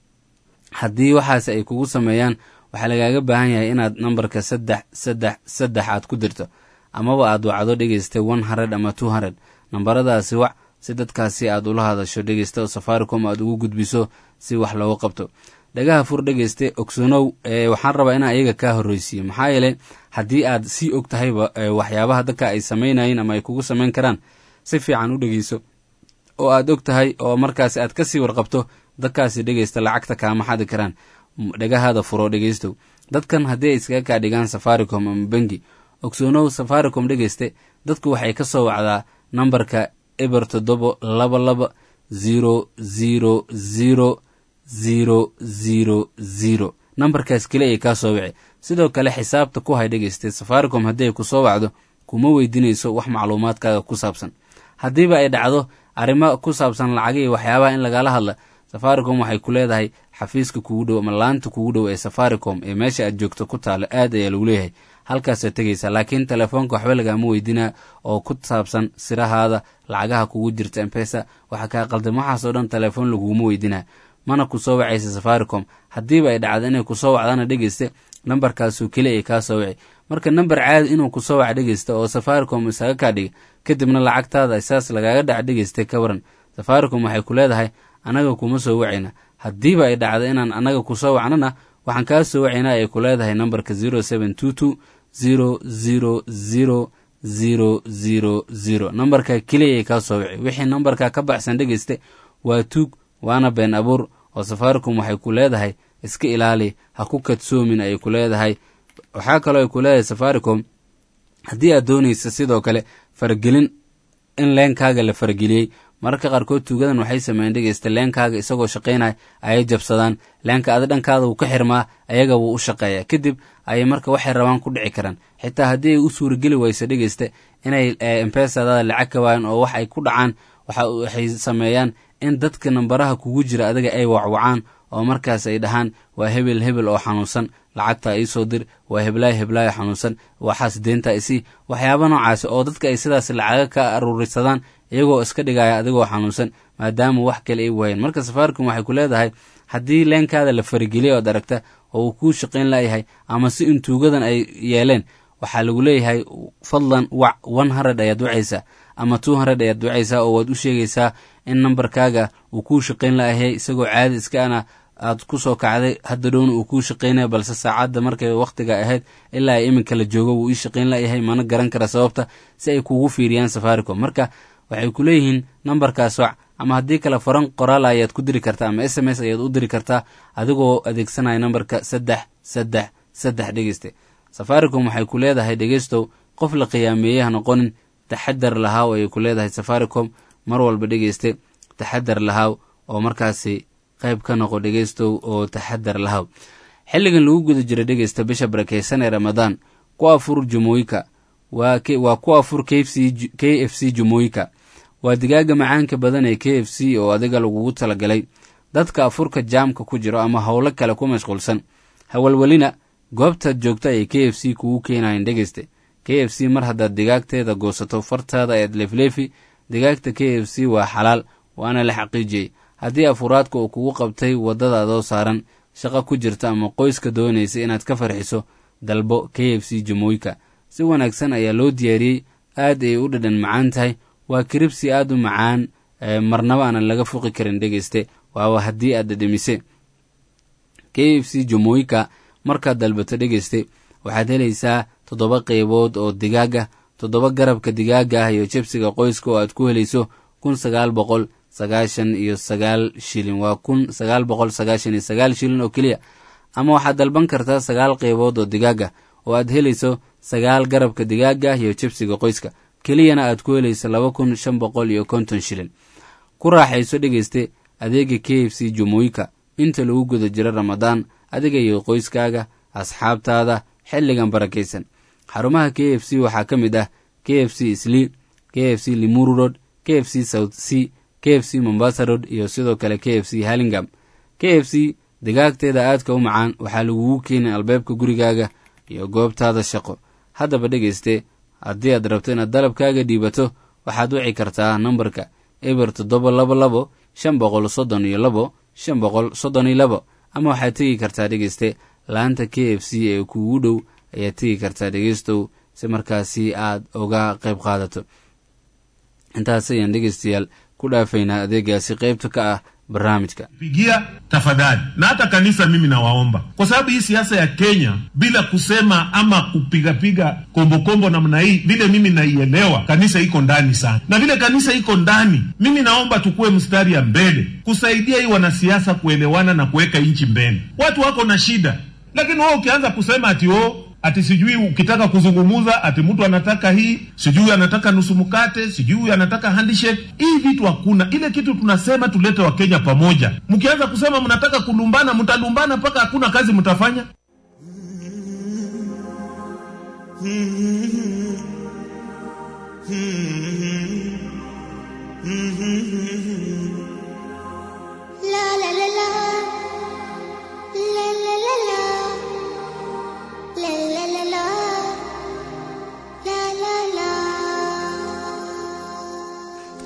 haddii waxaas ay kugu sameeyaan waxaa lagaaga baahan yahay inaad nambarka saddex saddex saddex aad ku dirto amaba aad wacdo dhegeysta one hundred ama two hundred nambaradaasi wac si dadkaasi aad ula hadasho dhegeysta oo safaricom aad ugu gudbiso si wax looga qabto dhagaha fur dhegeyste ogsoonow waxaan rabaa inaan iyaga kaa horreysiiyo maxaa yeele haddii aad sii og tahayba waxyaabaha dadka ay samaynayeen ama ay kugu samayn karaan si fiican u dhegeyso oo aad og tahay oo markaasi aad kasii warqabto dadkaasi dhegeysta lacagta kaama xadi karaan dhagahaada furo dhegeystow dadkan haddii ay iskaga kaa dhigaan safaricom ama bengi ogsoonow safaricom dhegeyste dadku waxay ka soo wacdaa nambarka eber toddobo laba laba zero zero zero zero zero zero nambarkaas keli ay kaa soo wici sidoo kale xisaabta ku hay dhegeyste safaricom haddii ay ku soo wacdo kuma weydiinayso wax macluumaadkaaga ku saabsan haddiiba ay dhacdo arrimo ku saabsan lacagihii waxyaabaha in lagala hadla safaricom waxay ku leedahay xafiiska kugu dhow ama laanta kugu dhow ee safaricom ee meesha aad joogto ku taalo aad ayaa lagu leeyahay halkaasaad tegaysaa laakiin telefoonka waxba lagaama weydinaa oo ku saabsan sirahaada lacagaha kugu jirta mpesa waxa kaa qaldan waxaasoo dhan telefoon laguguma weydinaa mana ku soo wacaysa safaricom haddiiba ay dhacda inay kusoo wacdana dhegeyste nambarkaasuu keli ay kaa soo wici marka namber caadi inuu kusoo wac dhegeysta oo safaricom isaga kaa dhiga kadibna lacagtaada saas lagaaga dhac dhegeysta ka waran safaricom waxay ku leedahay annaga kuma soo wacayna haddiiba ay dhacda inaan annaga kusoo wacnana waxaan kaa soo wacaynaa ay ku leedahay nambarka zero seven two two zero zero zero zero zero zero nambarka keliya ay kaa soo wici wixii nambarka ka baxsan dhegeyste waa tuug waana been abuur oo safaricom waxay ku leedahay iska ilaali ha ku kadsoomin ayay ku leedahay waxaa kaloo ay ku leedahay safaricom haddii aad doonaysa sidoo kale faragelin in leenkaaga la farageliyey mararka qaarkood tuugadan waxay sameeyeen dhegeysta leenkaaga isagoo shaqaynaya ayay jabsadaan leenka adi dhankaada wuu ka xirmaa ayaga wuu u shaqeeya kadib ayay marka waxay rabaan ku dhici karaan xitaa haddii ay u suurageli wayso dhegeysta inay empesadada lacag ka waayan oo wax ay ku dhacaan waxay sameeyaan in dadka nambaraha kugu jira adiga ay wacwacaan oo markaas ay dhahaan waa hebel hebel oo xanuunsan lacagta iisoo dir waa heblaay heblaayo xanuunsan waxaas deenta isii waxyaaba noocaasi oo dadka ay sidaas lacaga ka aruurisadaan iyagoo iska dhigaya adigoo xanuunsan maadaama wax kale ay waayeen marka safaricom waxay ku leedahay haddii leenkaada la farigeliya ood aragta oo uu kuu shaqayn layahay ama si in tuugadan ay yeeleen waxaa lagu leeyahay fadlan wac one hundred ayaad wacaysaa ama two hundred ayaad wacaysaa oo waad u sheegaysaa in nambarkaaga uu kuu shaqayn layahay isagoo caadi iskaana aad ku soo kacday hadda dhowna uu kuu shaqaynaya balse saacadda markay wakhtiga ahayd ilaa ay iminka la joogo wuu ii shaqayn layahay mana garan kara sababta si ay kugu fiiriyaan safaricom marka waxay ku leeyihiin nambarkaas wac ama haddii kale faran qoraal ayaad ku diri kartaa ama s m s ayaad u diri kartaa adigoo adeegsanaya nambarka saddex saddex saddex dhegeyste safaricom waxay ku leedahay dhegeystow qof la qiyaameeyey ha noqonin taxadar lahaaw ayay ku leedahay safaricom mar walba dhegeyste taxadar lahaaw oo markaasi qayb ka noqo dhegeystow oo taxadar lahaaw xilligan lagu guda jira dhegeysta bisha barakeysan ee ramadaan ku afur jumooyika waa ku afur k f c jumooyika waa digaaga macaanka badan ee k f c oo adiga lagugu talagalay dadka afurka jaamka ku jiro ama howlo kale ku mashquulsan hawalwelina goobtaad joogta ay k f c kugu keenayan dhegeyste k f c mar haddaad digaagteeda goosato fartaada eed leefleefi digaagta k f c waa xalaal waana la xaqiijiyey haddii afuraadka uu kugu qabtay waddadaadoo saaran shaqo ku jirta ama qoyska doonaysa inaad ka farxiso dalbo k f c jamooyka si wanaagsan ayaa loo diyaariyey aad ay u dhadhan macaan tahay waa kiribsi aad u macaan marnaba aanan laga fuqi karin dhegeyste waaba haddii aad dhadhamise k f c jamooyka markaad dalbato dhegeyste waxaad helaysaa toddoba qeybood oo digaaga toddoba garabka digaaga ah iyo jebsiga qoyska oo aad ku helayso kun sagaal boqol sagaashan iyo sagaal shilin waa kun sagaal boqol sagaashan iyo sagaal shilin oo keliya ama waxaad dalban kartaa sagaal qeybood oo digaaga oo aad helayso sagaal garabka digaaga iyo jebsiga qoyska keliyana aad ku helayso laba kun shan boqol iyo konton shilin ku raaxayso dhegeyste adeega k f c jumooyika inta lagu guda jiro ramadaan adiga iyo qoyskaaga asxaabtaada xilligan barakaysan xarumaha k f c waxaa ka mid ah k f c slii k f c limuru road k f c south c k f c mombasa road iyo sidoo kale k f c hallingam k f c digaagteeda aadka u macaan waxaa lagugu keenay albaabka gurigaaga iyo goobtaada shaqo haddaba dhegeyste haddii aad rabto inaad dalabkaaga dhiibato waxaad wici kartaa nambarka eber toddoba labo labo shan boqol soddon iyo labo shan boqol soddon iyo labo ama waxaad tegi kartaa dhegeyste laanta k f c ee kuugu dhow ayaad tegi kartaa dhegeystow si markaasi aad uga qayb qaadato intaas ayaan dhegeystayaal ku dhaafaynaa adeegaasi qaybta ka ah barnaamijka pigia tafadhali na hata kanisa mimi nawaomba kwa sababu hii siasa ya kenya bila kusema ama kupigapiga kombokombo namna hii vile mimi naielewa kanisa iko ndani sana na vile kanisa iko ndani mimi naomba tukuwe mstari ya mbele kusaidia hii wanasiasa kuelewana na kuweka nchi mbele watu wako na shida lakini wewe ukianza kusema ati o ati sijui ukitaka kuzungumuza ati mtu anataka hii sijui anataka nusu mkate sijui anataka handshake hii vitu hakuna ile kitu tunasema tulete wakenya pamoja mkianza kusema mnataka kulumbana mtalumbana mpaka hakuna kazi mtafanya La la la la. La la la la. La la la la.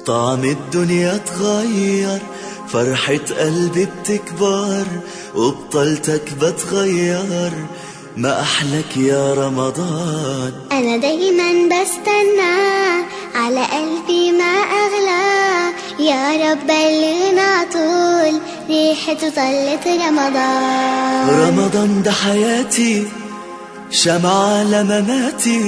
طعم الدنيا اتغير فرحة قلبي بتكبر وبطلتك بتغير ما أحلك يا رمضان أنا دايما بستنى على قلبي ما أغلى يا رب بلغنا طول ريحته طلت رمضان رمضان ده حياتي شمعة لمماتي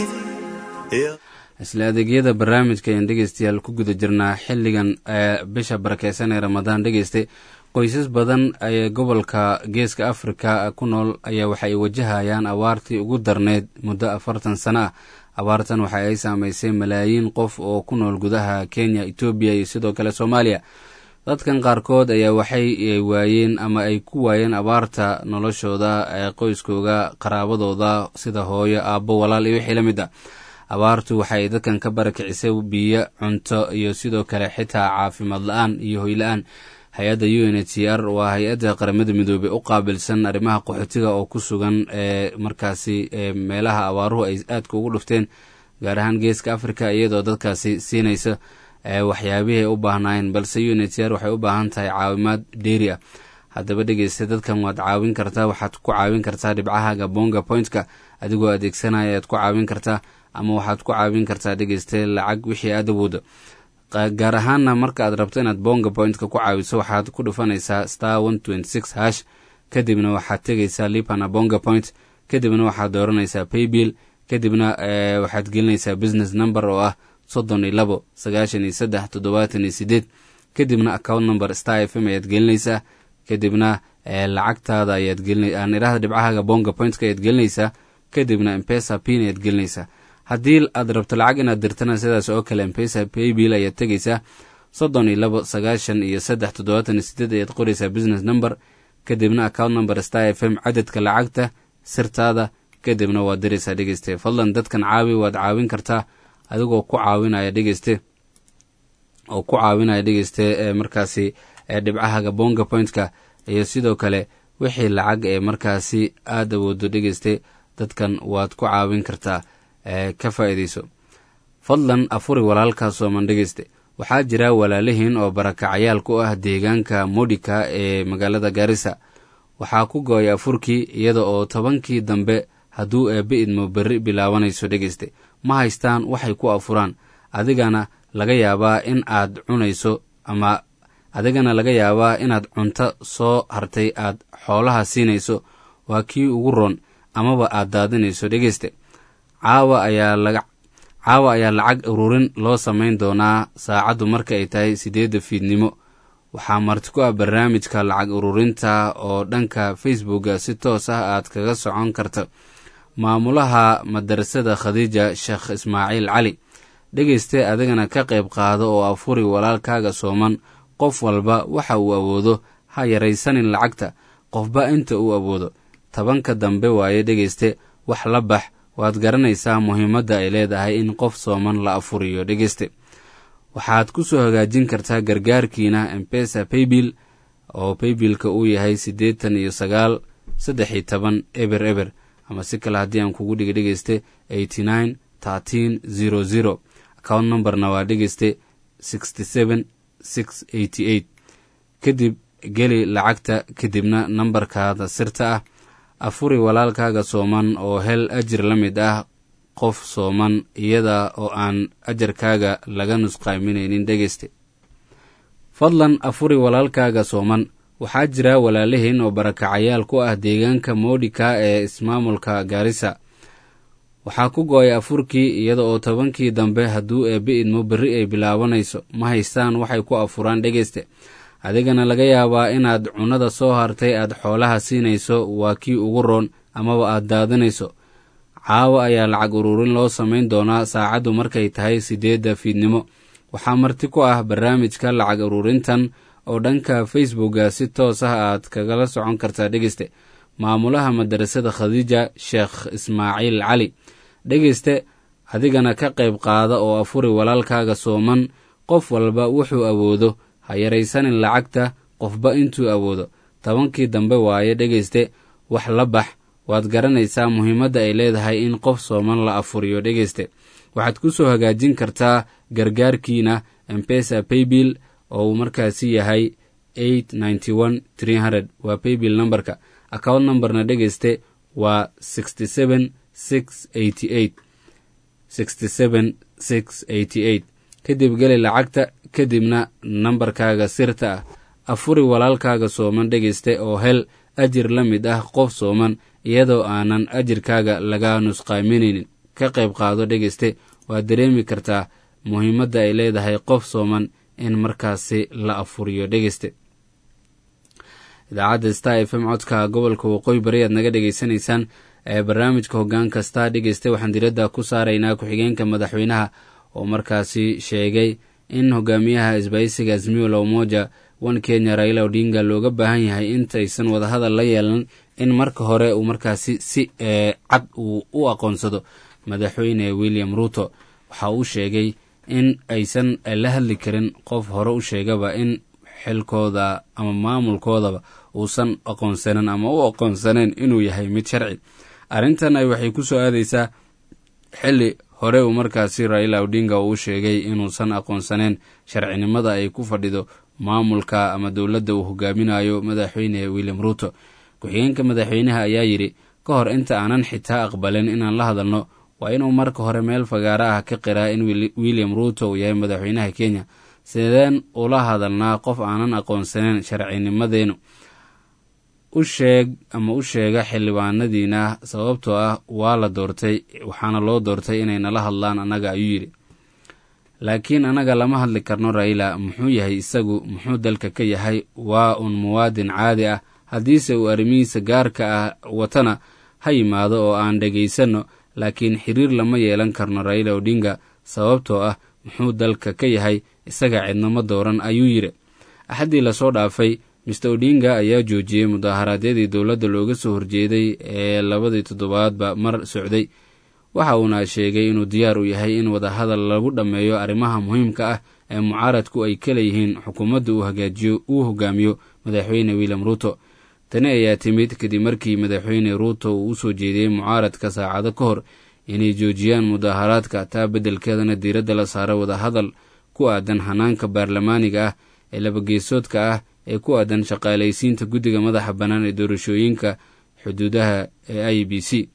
يا isla adeegyada barnaamijka ayaan dhegeystayaal ku guda jirnaa xilligan ee bisha barakeysan ee ramadaan dhegeystay qoysas badan ee gobolka geeska afrika ku nool ayaa waxa ay wajahayaan abaartii ugu darneyd muddo afartan sano ah abaartan waxa ay saameysay malaayiin qof oo ku nool gudaha kenya etoobiya iyo sidoo kale soomaaliya dadkan qaarkood ayaa waxay waayeen ama ay ku waayeen abaarta noloshooda ee qoyskooga qaraabadooda sida hooyo aabbo walaal iyo wixii la mid a abaartu waxay dadkan ka barakicisay biyo cunto iyo sidoo kale xitaa caafimaad la-aan iyo hoyla-aan hay-adda u n h r waa hay-adda qaramada midoobey u qaabilsan arrimaha qaxootiga oo ku sugan ee markaasi meelaha abaaruhu ay aadka ugu dhufteen gaar ahaan geeska africa iyadoo dadkaasi siinaysa waxyaabihii ay u baahnaayeen balse u n h r waxay u baahan tahay caawimaad dheeri ah haddaba dhegeysta dadkan waad caawin kartaa waxaad ku caawin kartaa dhibcahaga bonga pointka adigoo adeegsanaya ayaad ku caawin kartaa ama waxaad ku caawin kartaa dhegeyste lacag wixii aad awoodo gaar ahaanna marka aad rabto inaad bonga pointka ku caawiso waxaad ku dhufanaysaa star one twenty six hash kadibna waxaad tegaysaa lipana bonga point kadibna waxaad dooranaysaa paybill kadibna waxaad gelinaysaa business number oo ah soddon iyo labo sagaashan iyo saddex toddobaatan iyo sideed kadibna account number star f m ayaad gelinaysaa kadibna lacagtaada ayaad gelin idhahda dhibcahaga bonga pointka ayaad gelinaysaa kadibna empesa pin ayaad gelinaysaa haddii aad rabto lacag inaad dirtana sidaas oo kale empesa paybill ayaad tegaysaa soddon iyo labo sagaashan iyo saddex toddobaatan iyo sideed ayaad qoraysaa business number kadibna account number star f m cadadka lacagta sirtaada kadibna waad diraysaa dhegeyste fadlan dadkan caawi waad caawin kartaa adigoo ku caawinaya dhegeyste oo ku caawinaya dhegeyste markaasi dhibcahaga bonga pointka iyo sidoo kale wixii lacag ee markaasi aad awoodo dhegeyste dadkan waad ku caawin kartaa ka faa'iidayso fadlan afuri walaalkaa sooman dhegeyste waxaa jira walaalihiin oo barakacayaal ku ah deegaanka modika ee magaalada gaarisa waxaa ku go-ay afurkii iyada oo tobankii dambe hadduu eebbe idmo berri bilaabanayso dhegeyste ma haystaan waxay ku afuraan adigana laga yaabaa in aad cunayso ama adigana laga yaabaa inaad cunto soo hartay aad xoolaha siinayso waa kii ugu roon amaba aad daadinayso dhegeyste caawa ayaa laga caawa ayaa lacag ururin loo samayn doonaa saacaddu marka ay tahay siddeedda fiidnimo waxaa marti ku ah barnaamijka lacag ururinta oo dhanka facebooka si toos ah aad kaga socon karta maamulaha madarasada khadiija sheekh ismaaciil cali dhegeyste adigana ka qayb qaado oo afuri walaalkaaga sooman qof walba waxa uu awoodo ha yaraysanin lacagta qofba inta uu awoodo tobanka dambe waaye dhegeyste wax la bax waad garanaysaa muhiimadda ay leedahay in qof sooman la afuriyo dhegeyste waxaad ku soo hagaajin kartaa gargaarkiina empesa paybill oo baybillka uu yahay siddeetan iyo sagaal saddex iyo toban eber eber ama si kale haddii aan kugu dhiga dhegeyste eighty nine thirteen zero zero account numberna waa dhegeyste sixty seven six eighty eight kadib geli lacagta kadibna nambarkaada sirta ah afuri walaalkaaga sooman oo hel ajir la mid ah qof sooman iyada oo aan ajarkaaga laga nusqaaminaynin dhegeyste fadlan afuri walaalkaaga sooman waxaa jira walaalihiin oo barakacayaal ku ah deegaanka moodhika ee ismaamulka gaarisa waxaa ku go-ay afurkii iyada oo tobankii dambe hadduu eebbe idmo berri ay bilaabanayso ma haystaan waxay ku afuraan dhegeyste adigana laga yaabaa inaad cunnada soo hartay aad xoolaha siinayso waa kii ugu roon amaba aad daadinayso caawa ayaa lacag ururin loo samayn doonaa saacaddu markay tahay siddeedda fiidnimo waxaa marti ku ah barnaamijka lacag ururintan oo dhanka facebooka si toos ah aad kagala socon kartaa dhegeyste maamulaha madarasada khadiija sheekh ismaaciil cali dhegeyste adigana ka qayb qaada oo afuri walaalkaaga sooman qof walba wuxuu awoodo ha yaraysanin lacagta qofba intuu awoodo tobankii dambe waaye dhegeyste wax la bax waad garanaysaa muhiimadda ay leedahay in qof sooman la afuriyo dhegeyste waxaad ku soo hagaajin kartaa gargaarkiina mpesa paybill oo uu markaasi yahay eight ninety one three hundred waa paybill numberka account numberna dhegeyste waa sixty seven six eighty eight sixty seven six eighty eight kadib geli lacagta kadibna nambarkaaga sirta ah afuri walaalkaaga sooman dhegeyste oo hel ajir la mid ah qof sooman iyadoo aanan ajirkaaga laga nusqaaminaynin ka qayb qaado dhegeyste waad dareemi kartaa muhiimadda ay leedahay qof sooman in markaasi la afuriyo dhegeyste idaacadda star f m codka gobolka waqooyi bari aad naga dhegeysanaysaan ee barnaamijka hoggaan kasta dhegeyste waxaan diradda ku saaraynaa ku-xigeenka madaxweynaha oo markaasi sheegay in hogaamiyaha isbaysiga azmiyo la umoja wan kenya raila odinga looga baahan yahay intaysan wadahadal la yeelan in marka hore uu markaasi si cad uu u aqoonsado madaxweyne william ruto waxa uu sheegay in aysan la hadli karin qof hore u sheegaba in xilkooda ama maamulkoodaba uusan aqoonsanin ama u aqoonsaneen inuu yahay mid sharci arrintan ay waxay ku soo aadaysaa xilli hore uu markaasi raila odinga uu sheegay inuusan aqoonsaneen sharcinimada ay ku fadhido maamulka ama dowladda uu hogaaminayo madaxweyne william ruto ku-xigeenka madaxweynaha ayaa yidhi ka hor inta aanan xitaa aqbalin inaan la hadalno waa inuu marka hore meel fagaaro ah ka qiraa in william ruto uu yahay madaxweynaha kenya sideen ula hadalnaa qof aanan aqoonsaneen sharcinimadeenu u sheeg ama u sheega xildhibaanadiina sababtoo ah waa la doortay waxaana loo doortay inay nala hadlaan annaga ayuu yidhi laakiin annaga lama hadli karno raila muxuu yahay isagu muxuu dalka ka yahay waa un muwaadin caadi ah haddiise uu arrimihiisa gaarka ah watana ha yimaado oo aan dhegaysanno laakiin xiriir lama yeelan karno raila odinga sababtoo ah muxuu dalka ka yahay isaga cidnama dooran ayuu yidhi axaddii lasoo dhaafay mister odinga ayaa joojiyey mudaharaadyadii dowladda looga soo horjeeday ee labadii toddobaadba mar socday waxa uuna sheegay inuu diyaar u yahay in wadahadal lagu dhammeeyo arrimaha muhiimka ah ee mucaaradku ay ka leeyihiin xukuumadda uu hagaajiyo uu hogaamiyo madaxweyne william ruto tani ayaa timid kadib markii madaxweyne ruuto uu usoo jeediyey mucaaradka saacado ka hor inay joojiyaan mudaharaadka taa beddelkeedana diiradda la saaro wadahadal ku aadan hanaanka baarlamaaniga ah ee labageesoodka ah ee ku aadan shaqaalaysiinta guddiga madaxa bannaan ee doorashooyinka xuduudaha ee i b c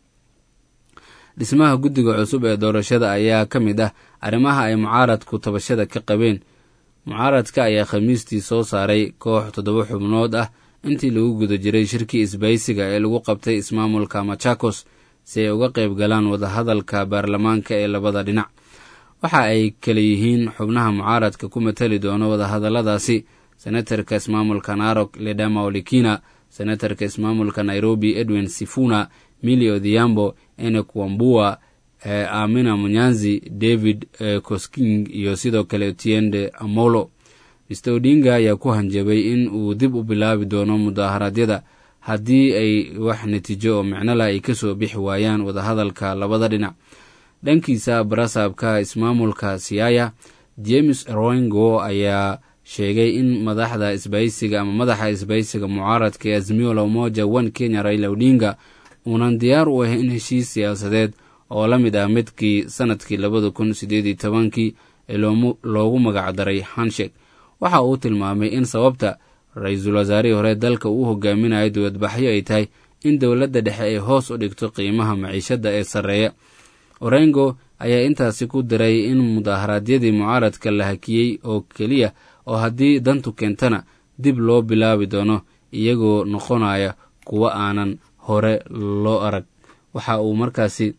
dhismaha guddiga cusub ee doorashada ayaa ka mid ah arrimaha ay mucaaradku tabashada ka qabeen mucaaradka ayaa khamiistii soo saaray koox toddoba xubnood ah intii lagu guda jiray shirkii isbaysiga ee lagu qabtay ismaamulka machakos si ay uga qayb galaan wadahadalka baarlamaanka ee labada dhinac waxa ay kala yihiin xubnaha mucaaradka ku matali doono wadahadalladaasi senatarka ismaamulka narok ledama olikina senatarka ismaamulka nairobi edwin sifuna mili odhiambo enek wambua e, amina munyanzi david e, cosking iyo sidoo kale otiende amolo mister odinga ayaa ku hanjabay in uu dib u bilaabi doono mudaharaadyada haddii ay wax natiijo oo micnola ay kasoo bixi waayaan wadahadalka labada dhinac dhankiisa barasaabka ismaamulka siaya james roingo ayaa sheegay in madaxda isbaysiga ama madaxa isbaysiga mucaaradka ee azmio la umoja one kenya raila odinga uunan diyaar u ahayn heshiis siyaasadeed oo la mid ah midkii sanadkii labada kun sideed iyo tobankii ee loogu magacdaray hanshek waxa uu tilmaamay in sababta ra-iisul wasaarihii hore dalka uu hogaaminayo dowladbaxyo ay tahay in dowladda dhexe ay hoos u dhigto qiimaha maciishadda ee sarreeya orengo ayaa intaasi ku diray in mudaharaadyadii mucaaradka la hakiyey oo keliya oo haddii dantu keentana dib loo bilaabi doono iyagoo noqonaya kuwa aanan hore loo arag waxa uu markaasi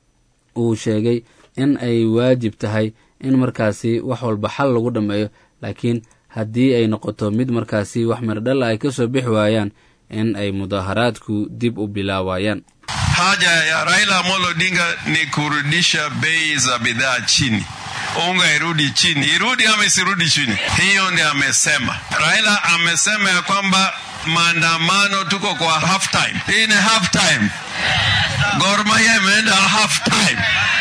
uu sheegay in ay waajib tahay in markaasi wax walba xal lagu dhammeeyo laakiin haddii ay noqoto mid markaasi wax mirdhalla ay ka soo bixi waayaan in ay mudaharaadku dib u bilaabayaan haja ya Raila Amolo Odinga ni kurudisha bei za bidhaa chini unga irudi chini, irudi ama isirudi chini, hiyo ndio amesema. Raila amesema ya kwamba maandamano tuko kwa half time. Hii ni half time. Gor Mahia imeenda half time.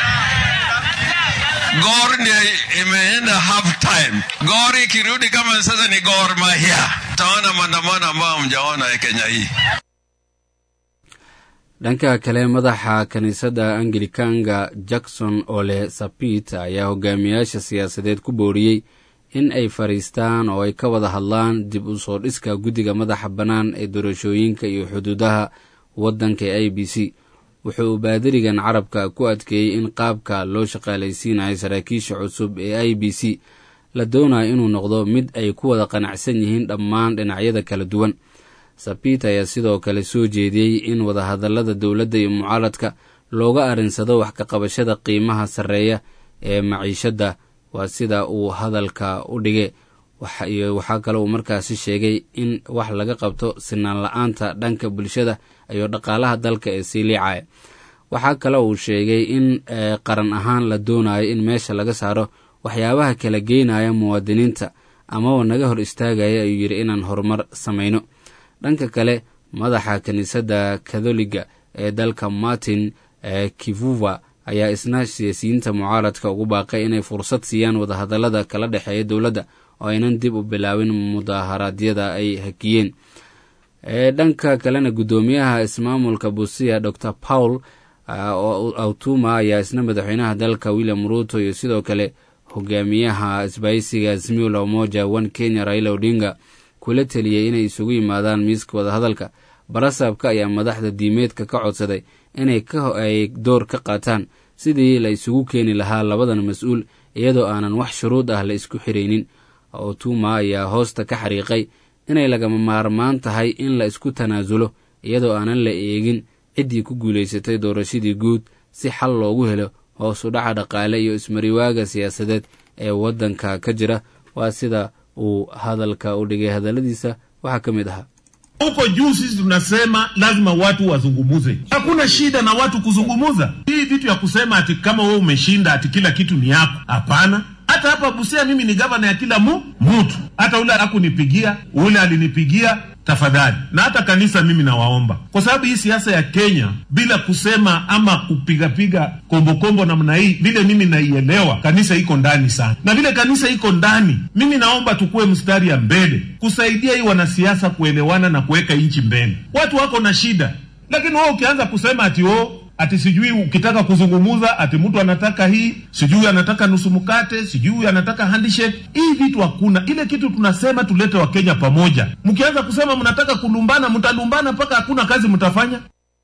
Gor ndio imeenda half time. Gor ikirudi kama sasa ni Gor Mahia, taona maandamano ambayo hamjaona Kenya hii. dhanka kale madaxa kiniisadda anglikanga jackson ole sapit ayaa hogaamiyaasha siyaasadeed ku booriyey in ay fadhiistaan oo ay ka wada hadlaan dib u soo dhiska guddiga madaxa bannaan ee doorashooyinka iyo xuduudaha waddanka ee i b c wuxuu baadirigan carabka ku adkeeyey in qaabka loo shaqaalaysiinayo saraakiisha cusub ee i b c la doonayo inuu noqdo mid ay ku wada qanacsan yihiin dhammaan dhinacyada kala duwan sabit ayaa sidoo kale soo jeediyey in wadahadallada dowladda iyo mucaaradka looga arinsado wax ka qabashada qiimaha sarreeya ee maciishadda waa sida uu hadalka u dhige iyo waxaa kale uu markaasi sheegay in wax laga qabto sinaan la-aanta dhanka bulshada iyo dhaqaalaha dalka ee sii liicaya waxaa kale uu sheegay in qaran ahaan la doonayo in meesha laga saaro waxyaabaha kala geynaya muwaadiniinta amaba naga hor istaagaya ayuu yidhi inaan horumar samayno dhanka kale madaxa kiniisadda katholiga ee dalka martin kivuva ayaa isna siyaasiyiinta mucaaradka ugu baaqay inay fursad siiyaan wadahadallada kala dhexeeya dowladda oo aynan dib u bilaabin mudaharaadyada ay hakiyeen dhanka kalena guddoomiyaha ismaamulka busia dor paul autuma ayaa isna madaxweynaha dalka william ruto iyo sidoo kale hogaamiyaha isbaysiga azimio la umoja one kenya raila odinga kula teliyey inay isugu yimaadaan miiska wadahadalka barasaabka ayaa madaxda diimeedka ka codsaday inay ay door ka qaataan sidii la isugu keeni lahaa labadan mas-uul iyadoo aanan wax shuruud ah la isku xiraynin otuma ayaa hoosta ka xariiqay inay lagama maarmaan tahay in la isku tanaasulo iyadoo aanan la eegin ciddii ku guulaysatay doorashadii guud si xal loogu helo hoos u dhaca dhaqaale iyo ismariwaaga siyaasadeed ee waddanka ka jira waa sida uu hadalka u dhigay hadalladiisa waxaa ka mid ahaa huko juu sisi tunasema lazima watu wazungumuze. Hakuna shida na watu kuzungumuza. Hii vitu ya kusema ati kama wewe umeshinda ati kila kitu ni yako, hapana. Hata hapa Busia mimi ni gavana ya kila mu mtu, hata ule akunipigia ule alinipigia tafadhali, na hata kanisa mimi nawaomba, kwa sababu hii siasa ya Kenya bila kusema ama kupigapiga kombokombo namna hii, vile mimi naielewa, kanisa iko ndani sana, na vile kanisa iko ndani, mimi naomba tukuwe mstari ya mbele kusaidia hii wanasiasa kuelewana na kuweka nchi mbele. Watu wako na shida, lakini wewe ukianza kusema ati oh, ati sijui ukitaka kuzungumuza ati mtu anataka hii sijui anataka nusu mkate sijui anataka handshake. Hii vitu hakuna. Ile kitu tunasema tulete Wakenya pamoja. Mkianza kusema mnataka kulumbana, mtalumbana mpaka hakuna kazi mtafanya.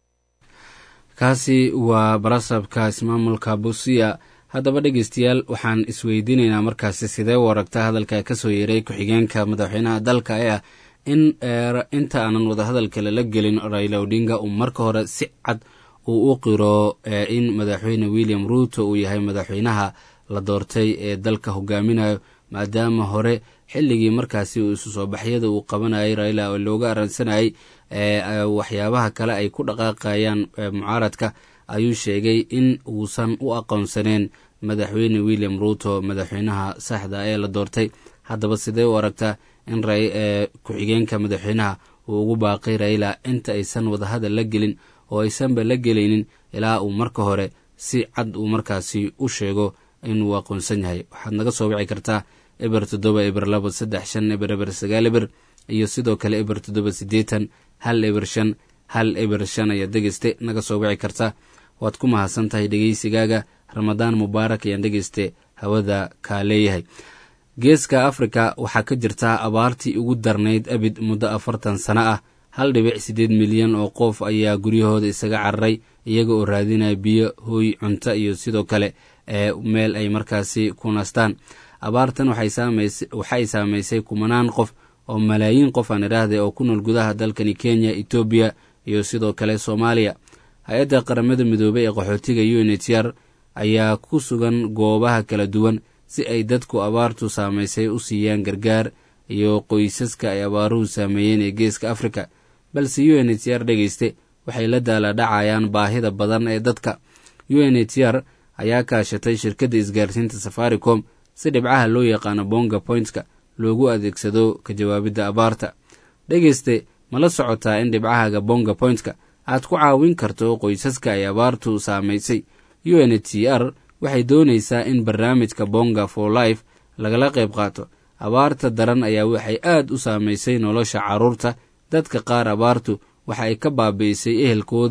kaasi waa barasabka ismaamulka busia haddaba dhegeystayaal waxaan isweydiinaynaa markaasi sidee u aragta hadalka kasoo yeeray ku-xigeenka madaxweynaha dalka ee ah in inta aanan wadahadalka lala gelin raila odinga uu marka hore si cad uu u qiro in madaxweyne william ruuto uu yahay madaxweynaha la doortay ee dalka hogaaminayo maadaama hore xilligii markaasi uu isu soo baxyada uu qabanayay raila oo looga aransanayay waxyaabaha kale ay ku dhaqaaqayaan mucaaradka ayuu sheegay in uusan u aqoonsaneen madaxweyne william ruuto madaxweynaha saxda ee la doortay haddaba sidee u aragtaa in ku-xigeenka madaxweynaha uu ugu baaqay raila inta aysan wadahadal la gelin oo aysanba la gelaynin ilaa uu marka hore si cad uu markaasi u sheego inuu aqoonsan yahay waxaad naga soo wici kartaa eber toddoba eber labo saddex shan eber eber sagaal eber iyo sidoo kale eber toddoba siddeetan hal eber shan hal eber shan ayaad dhegeyste naga soo wici kartaa waad ku mahadsan tahay dhegeysigaaga ramadaan mubaarak ayaan dhegeyste hawada kaa leeyahay geeska afrika waxaa ka jirta abaartii ugu darnayd abid muddo afartan sano ah hal dhibic siddeed milyan oo qof ayaa guryahooda isaga cararay iyaga oo raadinaya biyo hooy cunto iyo sidoo kale ee meel ay markaasi ku nastaan abaartan waxay saamaysay kumanaan qof oo malaayiin qof aan idhaahday oo ku nool gudaha dalkani kenya etoobiya iyo sidoo kale soomaaliya hay-adda qaramada midoobey ee qaxootiga unhr ayaa ku sugan goobaha kala duwan si ay dadku abaartu saamaysay u siiyaan gargaar iyo qoysaska ay abaaruhu saameeyeen ee geeska afrika balse u n h r dhegeyste waxay la daaladhacayaan baahida badan ee dadka u n h r ayaa kaashatay shirkadda isgaarsiinta safaricom si dhibcaha loo yaqaano bonga pointska loogu adeegsado ka jawaabidda abaarta dhegeyste ma la socotaa in dhibcahaaga bonga pointka aad ku caawin karto qoysaska ay abaartu saamaysay u n h r waxay doonaysaa in barnaamijka bonga for life lagala qayb qaato abaarta daran ayaa waxay aad u saamaysay nolosha carruurta dadka qaar abaartu waxa ay ka baabi'isay ehelkoodii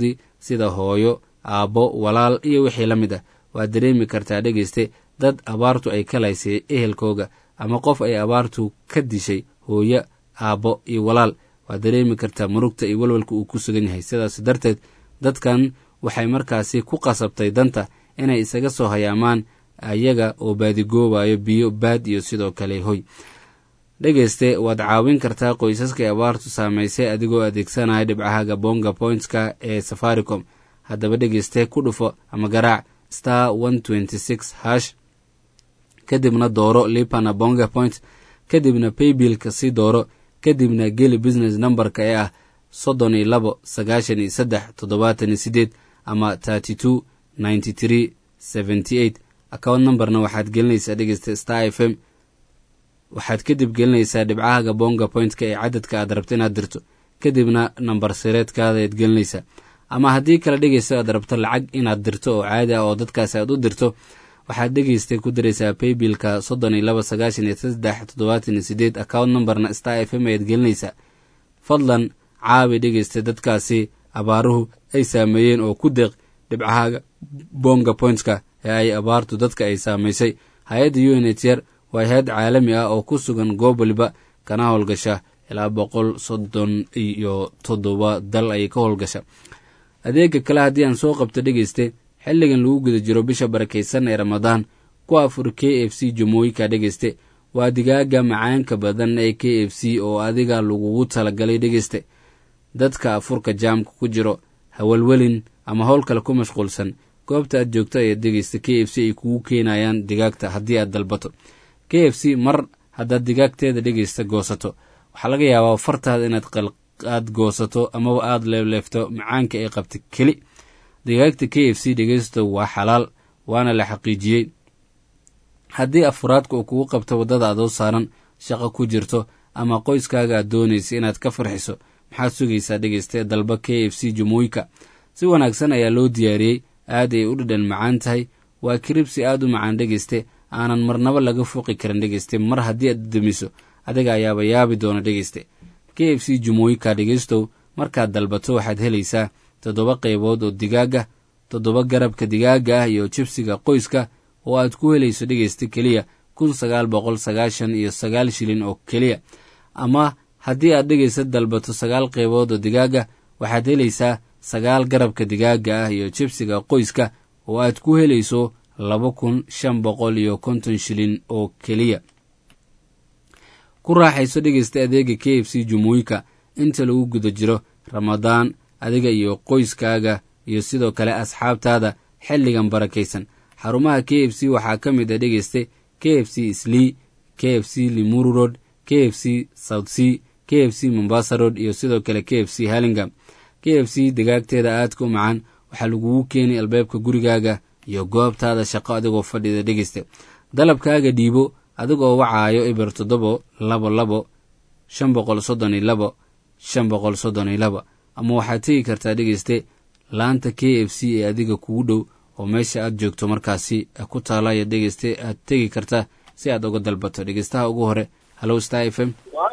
sida hooyo aabbo walaal iyo wixii la mid ah waad dareemi kartaa dhegeyste dad abaartu ay ka laysay ehelkooga ama qof ay abaartu ka dishay hooyo aabbo iyo walaal waad dareemi kartaa murugta iyo walwalka uu ku sugan yahay sidaas darteed dadkan waxay markaasi ku qasabtay danta inay isaga soo hayaamaan ayaga oo baadigoobayo biyo baad iyo sidoo kale hoy dhegeyste waad caawin kartaa qoysaskay abaartu saamaysay adigoo adeegsanaya dhibcahaga bonga pointska ee safaricom haddaba dhegeyste ku dhufo ama garaac star one twenty six hash kadibna dooro lipana bonga point kadibna paybilka si dooro kadibna geli business numberka ee ah soddon iyo labo sagaashan iyo saddex toddobaatan iyo sideed ama thirty two ninety three seventy eight account numberna waxaad gelinaysaa dhegeysta star f m waxaad kadib gelinaysaa dhibcahaga bonga pointka ee cadadka aad rabto inaad dirto kadibna nambar sireedkaada aad gelinaysaa ama haddii kale dhegeysta aad rabto lacag inaad dirto oo caadi ah oo dadkaasi aad u dirto waxaad dhegeystay ku diraysaa paybilka soddon iyo laba sagaashan iyo saddex toddobaatan iyo sideed account numberna star f m ayaad gelinaysaa fadlan caabi dhegeysta dadkaasi abaaruhu ay saameeyeen oo ku deeq dhibcahaaga bonga pointska ee ay abaartu dadka ay saamaysay hay-adda u n h r waa hay-ad caalami ah oo ku sugan goob waliba kana howlgasha ilaa boqol soddon iyo toddoba dal ayay ka howlgasha adeega kale haddii aan soo qabto dhegeyste xilligan lagu guda jiro bisha barakaysan ee ramadaan ku afur k f c jamooyinka dhegeyste waa digaaga macaanka badan ee k f c oo adiga lagugu talagalay dhegeyste dadka afurka jaamka ku jiro hawalwelin ama howl kale ku mashquulsan goobta aad joogto ayaad dhegeysta k f c ay kugu keenayaan digaagta haddii aad dalbato k f c mar haddaad digaagteeda dhegeysta goosato waxaa laga yaabaa fartaada inaad aad goosato amaba aada leefleefto macaanka ay qabta keli digaagta k f c dhegeysto waa xalaal waana la xaqiijiyey haddii afuraadka uu kugu qabto waddada adoo saaran shaqo ku jirto ama qoyskaaga aad doonaysa inaad ka farxiso maxaad sugaysaa dhegeysta dalba k f c jamooyinka si wanaagsan ayaa loo diyaariyey aad ay u dhadhan macaan tahay waa kiribsi aad u macaan dhegeyste aanan marnaba laga fuuqi karin dhegeyste mar haddii aad damiso adiga ayaaba yaabi doona dhegeyste k f c jamooyinka dhegeystow markaad dalbato waxaad helaysaa toddoba qaybood oo digaaga toddoba garabka digaaga ah iyo jibsiga qoyska oo aad ku helayso dhegeysta keliya kun sagaal boqol sagaashan iyo sagaal shilin oo keliya ama haddii aad dhegeysta dalbato sagaal qaybood oo digaaga waxaad helaysaa sagaal garabka digaaga ah iyo jibsiga qoyska oo aad ku helayso laba kun shan boqol iyo konton shilin oo keliya ku raaxayso dhegeysta adeega k f c jumooyinka inta lagu guda jiro ramadaan adiga iyo qoyskaaga iyo sidoo kale asxaabtaada xilligan barakaysan xarumaha k f c waxaa ka mid a dhegeyste k f c slii k f c limuru road k f c south sea k f c mombasa road iyo sidoo kale k f c halingam k f c digaagteeda aadka u macaan waxaa lagugu keenay albaabka gurigaaga iyo goobtaada shaqo adigoo fadhida dhegeysta dalabkaaga dhiibo adigoo wacaayo eber toddobo labo labo shan boqol soddon iyo labo shan boqol soddon iyo laba ama waxaad tegi kartaa dhegeyste laanta k f c ee adiga kugu dhow oo meesha aad joogto markaasi ku taalaaya dhegeyste aad tegi karta si aad uga dalbato dhegeystaha ugu hore hallow star f m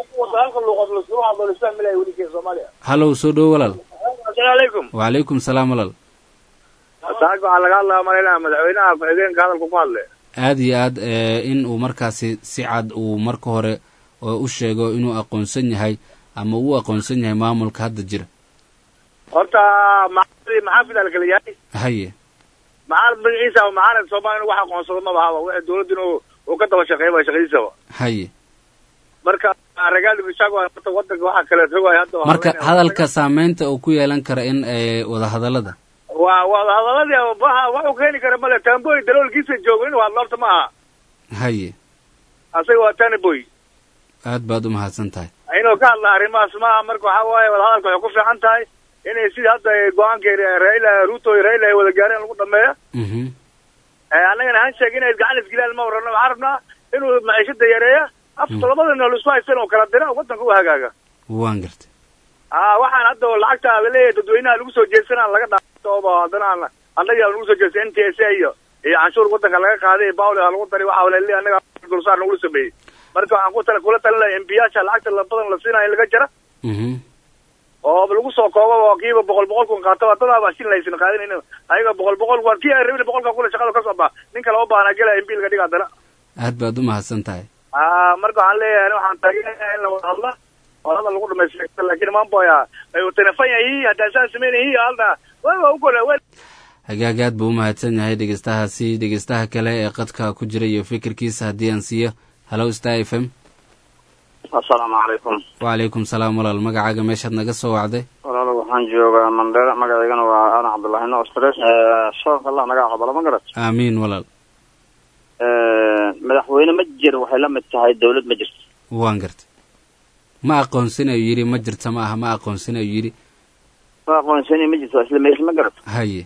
hallow soo dhowo walaal asalaamualeykum wacalaykum salaam walaal saaka waxaa laga hadlaya malaynaha madaxweynaha ku-xigeenka hadalku ku hadle aad iyo aad in uu markaasi si cad uu marka hore u sheego inuu aqoonsan yahay ama uu aqoonsan yahay maamulka hadda jira horta maxaafid maxaafid aa la kala yahay haye maxaa magaciisa maxaanad soomaaliya wax aqoonsado maba haba wixii dawladduna uu ka daba shaqeeyaba shaqadiisaba haye marka ragaali bishaag horta wadanka waxa kale rogaay hadda marka hadalka saameynta uu ku yeelan kara in wadahadallada waa wadahadaladii waxa waxu keeni kara male tamboy daloolkiisa joogo inuu hadlo horta ma aha haye asaga waa tanaboy aad baad u mahadsan tahay inuu ka hadla arrimahaas maaha marka waxaa waaye wadahadalka waxay ku fiican tahay inay sidii hadda go-aanka raila ruto iyo raila ay wada gaareen lagu dhameeyo annagana han sheeg inay gacan isgilaan ma warano waxaan rabnaa inuu maciishada yareeya afta labada nool isku haysta inuu kala dira wadanka u hagaaga waan gartay a waxaan hadda lacagta laleeyahay dadweynaha lagu soo jeedsanaa laga dhaatooba haddana annaga lagu soo jeestay n t s a iyo iyo canshuur wadanka laga qaaday bawle lagu daray waxa laleeyahay annaga dulsaar nagula sameeyey marka waxaan ku tala kula talin lahay embiyaasha lacagta badan la siinayo in laga jara oo lagu soo koobo oo kiiba boqol boqol kun qaato dadaa baa shilin aysan qaadanayn ayaga boqol boqol kun kii ay rabin boqolka kule shaqada kasoo baa nin kale u baahna gela in biilka dhiga haddana aad baad u mahadsan tahay ah marka waxaan leeyahay ani waxaan taageerayaa in la wada hadla oo hadal lagu dhamaysto laakiin maamboya ay telefon yahi haddaan saan sameynayhi halna waa ugola hagaag aad buu u mahadsan yahay dhegeystahaasi dhegeystaha kale ee qadka ku jira iyo fikirkiisa haddii aan siiyo hallow star f m assalaamu calaykum wacalaykum salaam walaal magacaaga meeshaad naga soo wacday walaalo waxaan joogaa mandera magacaygana waa aadan cabdullaahi no stress soonka allah naga aqbalo ma garat aamiin walaal madaxweyne ma jir waxay la mid tahay dawlad ma jirto waan gartay ma aqoonsin ayuu yidhi ma jirta ma aha ma aqoonsin ayuu yidhi ma aqoonsani ma jirto isla meesha ma garat haye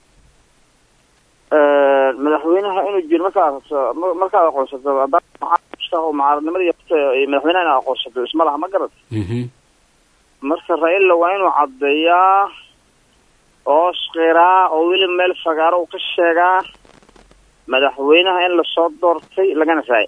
madaxweynaha inuu jiro markaad markaad aqoonsato hadaa mucaaradnimada madaxweynaha inaad aqoonsato isma laha ma garat marka raila waa inuu caddeeyaa oo skiraa oo weli meel fagaaro uu ka sheegaa madaxweynaha in lasoo doortay lagana raay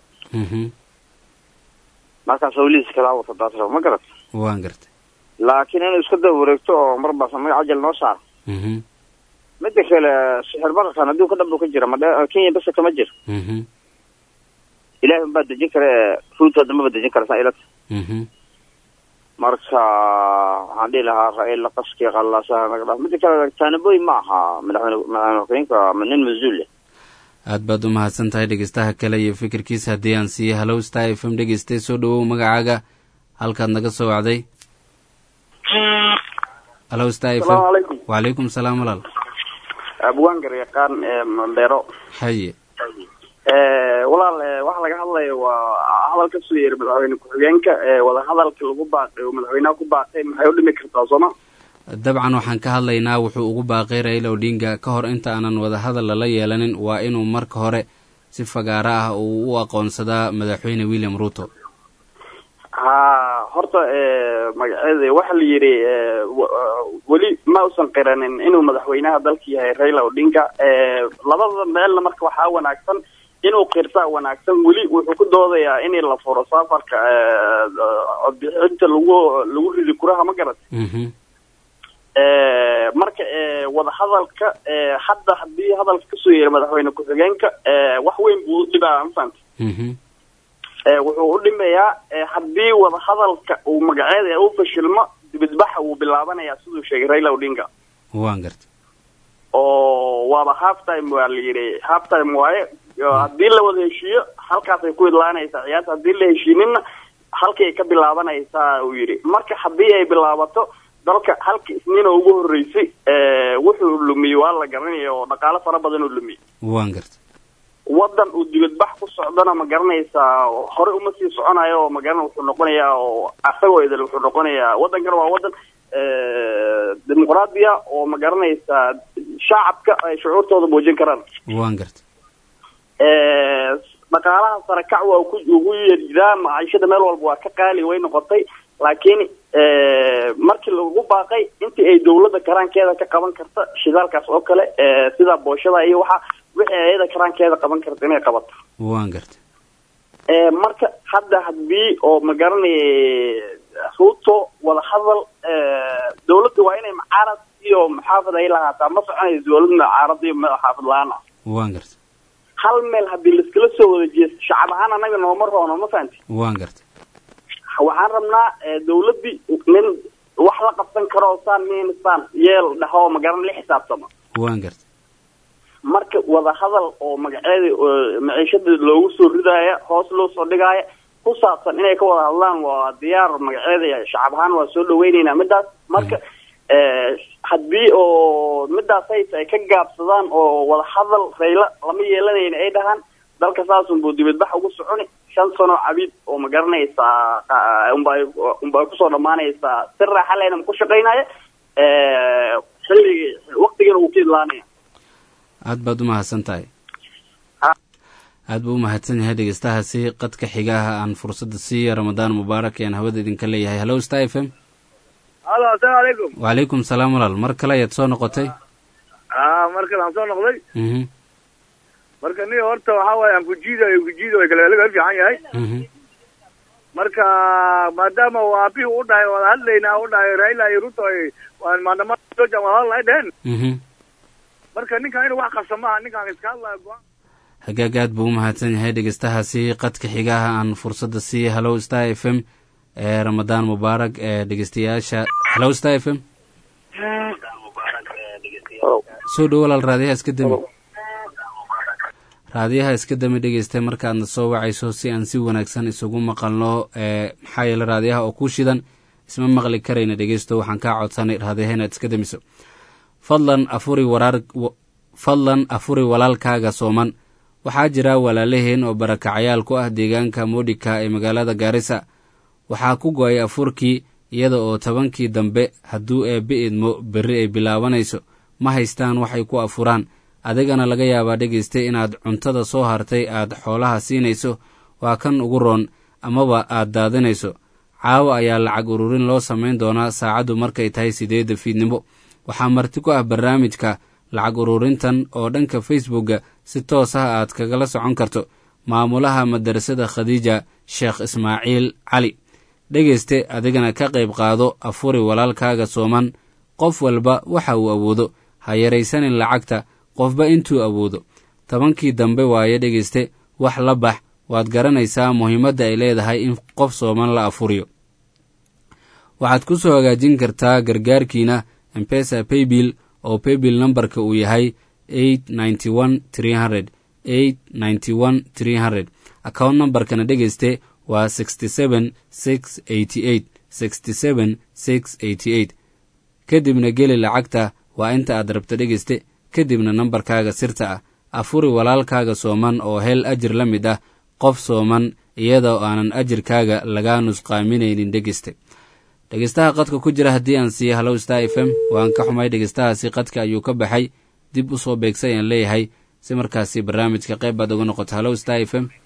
markaas hawlihiis kalaa wata daasra ma garat waan gartay laakiin inuu iska daba wareegto oo marbaas magac ajal noo saaro midda kale sixir bararkan adduunka dhan buu ka jira madhe kenya basa kama jiro ilahi unbaa dejin kara ee ruuta dambaba dejin kara saa ilata marka waxaan dhihi lahaa raila qaskii qallaasaha naga dhaaf midda kale taanaboy ma aha madaxweyne madaxweyne ma nin mas-uul leh aad baad u mahadsan tahay dhegeystaha kale iyo fikirkiisa haddii aan siiye hallow star f m dhegeystay soo dhawow magacaaga halkaad naga soo wacday hallow star f m wacalaykum salaam walaal abwaangar yaqaan mandheero haye walaal waxa laga hadlaya waa hadal ka soo yeeray madaxweyne ku-xigeenka wadahadalka lagu baaqay oo madaxweynaha ku baaqay maxay u dhimi kartaa sooma dabcan waxaan ka hadlaynaa wuxuu ugu baaqay raila odinga ka hor inta aanan wadahadal lala yeelanin waa inuu marka hore si fagaaro ah uu u aqoonsadaa madaxweyne william ruto ha horta magaceeda waxa la yidhi weli ma usan qiranin inuu madaxweynaha dalka yahay raila odinga labada meelna marka waxaa wanaagsan inuu qirtaa wanaagsan weli wuxuu ku doodayaa in la furo safarka codbixinta lagu lagu ridi kuraha ma garat marka wadahadalka hadda hadii hadalka kasoo yeeray madaxweyne ku-xigeenka wax weyn buu udhibaa mafahanta wuxuu u dhimayaa haddii wadahadalka uu magaceeda u fashilmo dibadbaxa wuu bilaabanayaa siduu sheegay raila odinga waan gartay oo waaba half time waa la yidhi half time waaye haddii la wada heshiiyo halkaasay ku idlaanaysaa ciyaarta haddii la heshiinina halkii ay ka bilaabanaysaa uu yidhi marka haddii ay bilaabato dalka halka isniina ugu horreysay wuxuu lumiyey waa la garanaya oo dhaqaalo fara badan uu lumiyey waan gartay wadan uu dibadbax ku socdana ma garanaysaa hore uma sii soconayo oo magaran wuxuu noqonayaa oo asagoo idil wuxuu noqonayaa waddankana waa wadan dimuqraadiya oo ma garanaysaa shacabka ay shucuurtooda muujin karaan waan gartay dhaqaalaha sarakac waa ku ugu yeerjiraa maciishada meel walba waa ka qaali way noqotay laakiin markii lagu baaqay intii ay dawladda karaankeeda ka qaban karta shidaalkaas oo kale sida booshada iyo waxa wixii ayada karaankeeda qaban karta inay qabato waan gartay marka hadda hadii oo ma garanay ruto wadahadal dawladda waa inay mucaarad iyo muxaafid ay lahaataa ma soconayso dawlad mucaarad iyo muxaafid la-aan ah waan gartay hal meel haddii laiskala soo wada jeesto shacab ahaan anaga nooma roono ma fahanti waan gartay waxaan rabnaa dawladdii nin wax la qabsan karo saan min saan yeel dhaho magaran la xisaabtama waan gartay marka wadahadal oo magaceeda maciishada loogu soo ridaaya hoos loo soo dhigaaya ku saabsan inay ka wada hadlaan waa diyaar magaceeda shacab ahaan waa soo dhaweyneynaa midaas marka haddii oo midaas hayta ay ka gaabsadaan oo wadahadal rayla lama yeelanayna ay dhahaan dalka saasunbuu dibadbax ugu soconi shan sano cabiid oo ma garanaysaa unba unba kusoo dhamaanaysaa si raaxa lehna ku shaqaynaya xilligii waktigana wuu ka idlaanaya aad baad u mahadsan tahay aad buu u mahadsan yahay dhegeystahaasi qadka xigaha aan fursadda siiya ramadaan mubaarak ayaan hawada idinka leeyahay hallow star f m halo asalaamu calaykum wacalaykum salaam walaal mar kale ayaad soo noqotay a mar kale aan soo noqday mhm marka ni horta waxaa waaye aan kujiida kujiida way kale laga fiican yahay marka maadaama uu aabihii u dhahay wada hadlaynaa u dhahay raila iyo ruto ay waan maandamada jooja wada hadal ay dheheen mhm marka ninkan inuu wax qabsa maaha ninkan iska hadlaya go-aan hagaag aad buu u mahadsan yahay dhegeystahaasi qadka xigaha aan fursadda siiya hallow star f m ee ramadaan mubaarak ee dhegeystayaasha hallow star f m soo dhowo walaal raadiyaha iska dami raadiyaha iska dami dhegeysta markaadna soo wacayso si aan si wanaagsan isugu maqalno ee maxaa yeele raadiyaha oo ku shidan isma maqli karayna dhegeysto waxaan kaa codsanay raadiyaha inaad iska damiso fadlan afuri waraar fadlan afuri walaalkaaga sooman waxaa jira walaalaheen oo barakacayaal ku ah deegaanka modhika ee magaalada gaarisa waxaa ku go-ay afurkii iyada oo tobankii dambe hadduu eebbe idmo berri ay bilaabanayso ma haystaan waxay ku afuraan adigana laga yaabaa dhegaysta inaad cuntada soo hartay aad xoolaha siinayso waa kan ugu roon amaba aad daadinayso caawa ayaa lacag ururin loo samayn doonaa saacaddu markay tahay sideedda fiidnimo waxaa marti ku ah barnaamijka lacag ururintan oo dhanka facebookga si toos ah aad kagala socon karto maamulaha madarasada khadiija sheekh ismaaciil cali dhegayste adigana ka qayb qaado afuri walaalkaaga sooman qof walba waxa uu awoodo ha yaraysanin lacagta qofba intuu awoodo tobankii dambe waaye dhegayste wax la bax waad garanaysaa muhiimadda ay leedahay in qof sooman la afuriyo waxaad ku soo hagaajin kartaa gargaarkiina embesa paybill oo paybill nambarka uu yahay eight ninety one tree hundred eight ninety one tree hundred account nambarkana dhegayste waa sixty seven six eighty eight sixty seven six eighty eight kadibna geli lacagta waa inta aad rabto dhegayste kadibna nambarkaaga sirta ah afuri walaalkaaga sooman oo hel ajir la mid ah qof sooman iyadoo aanan ajirkaaga lagaa nusqaaminaynin dhegeyste dhegeystaha qadka ku jira haddii aan siiya hallow star f m waan ka xumay dhegeystahaasi qadka ayuu ka baxay dib u soo beegsay aan leeyahay si markaasi barnaamijka qayb baad uga noqoto hallow star f m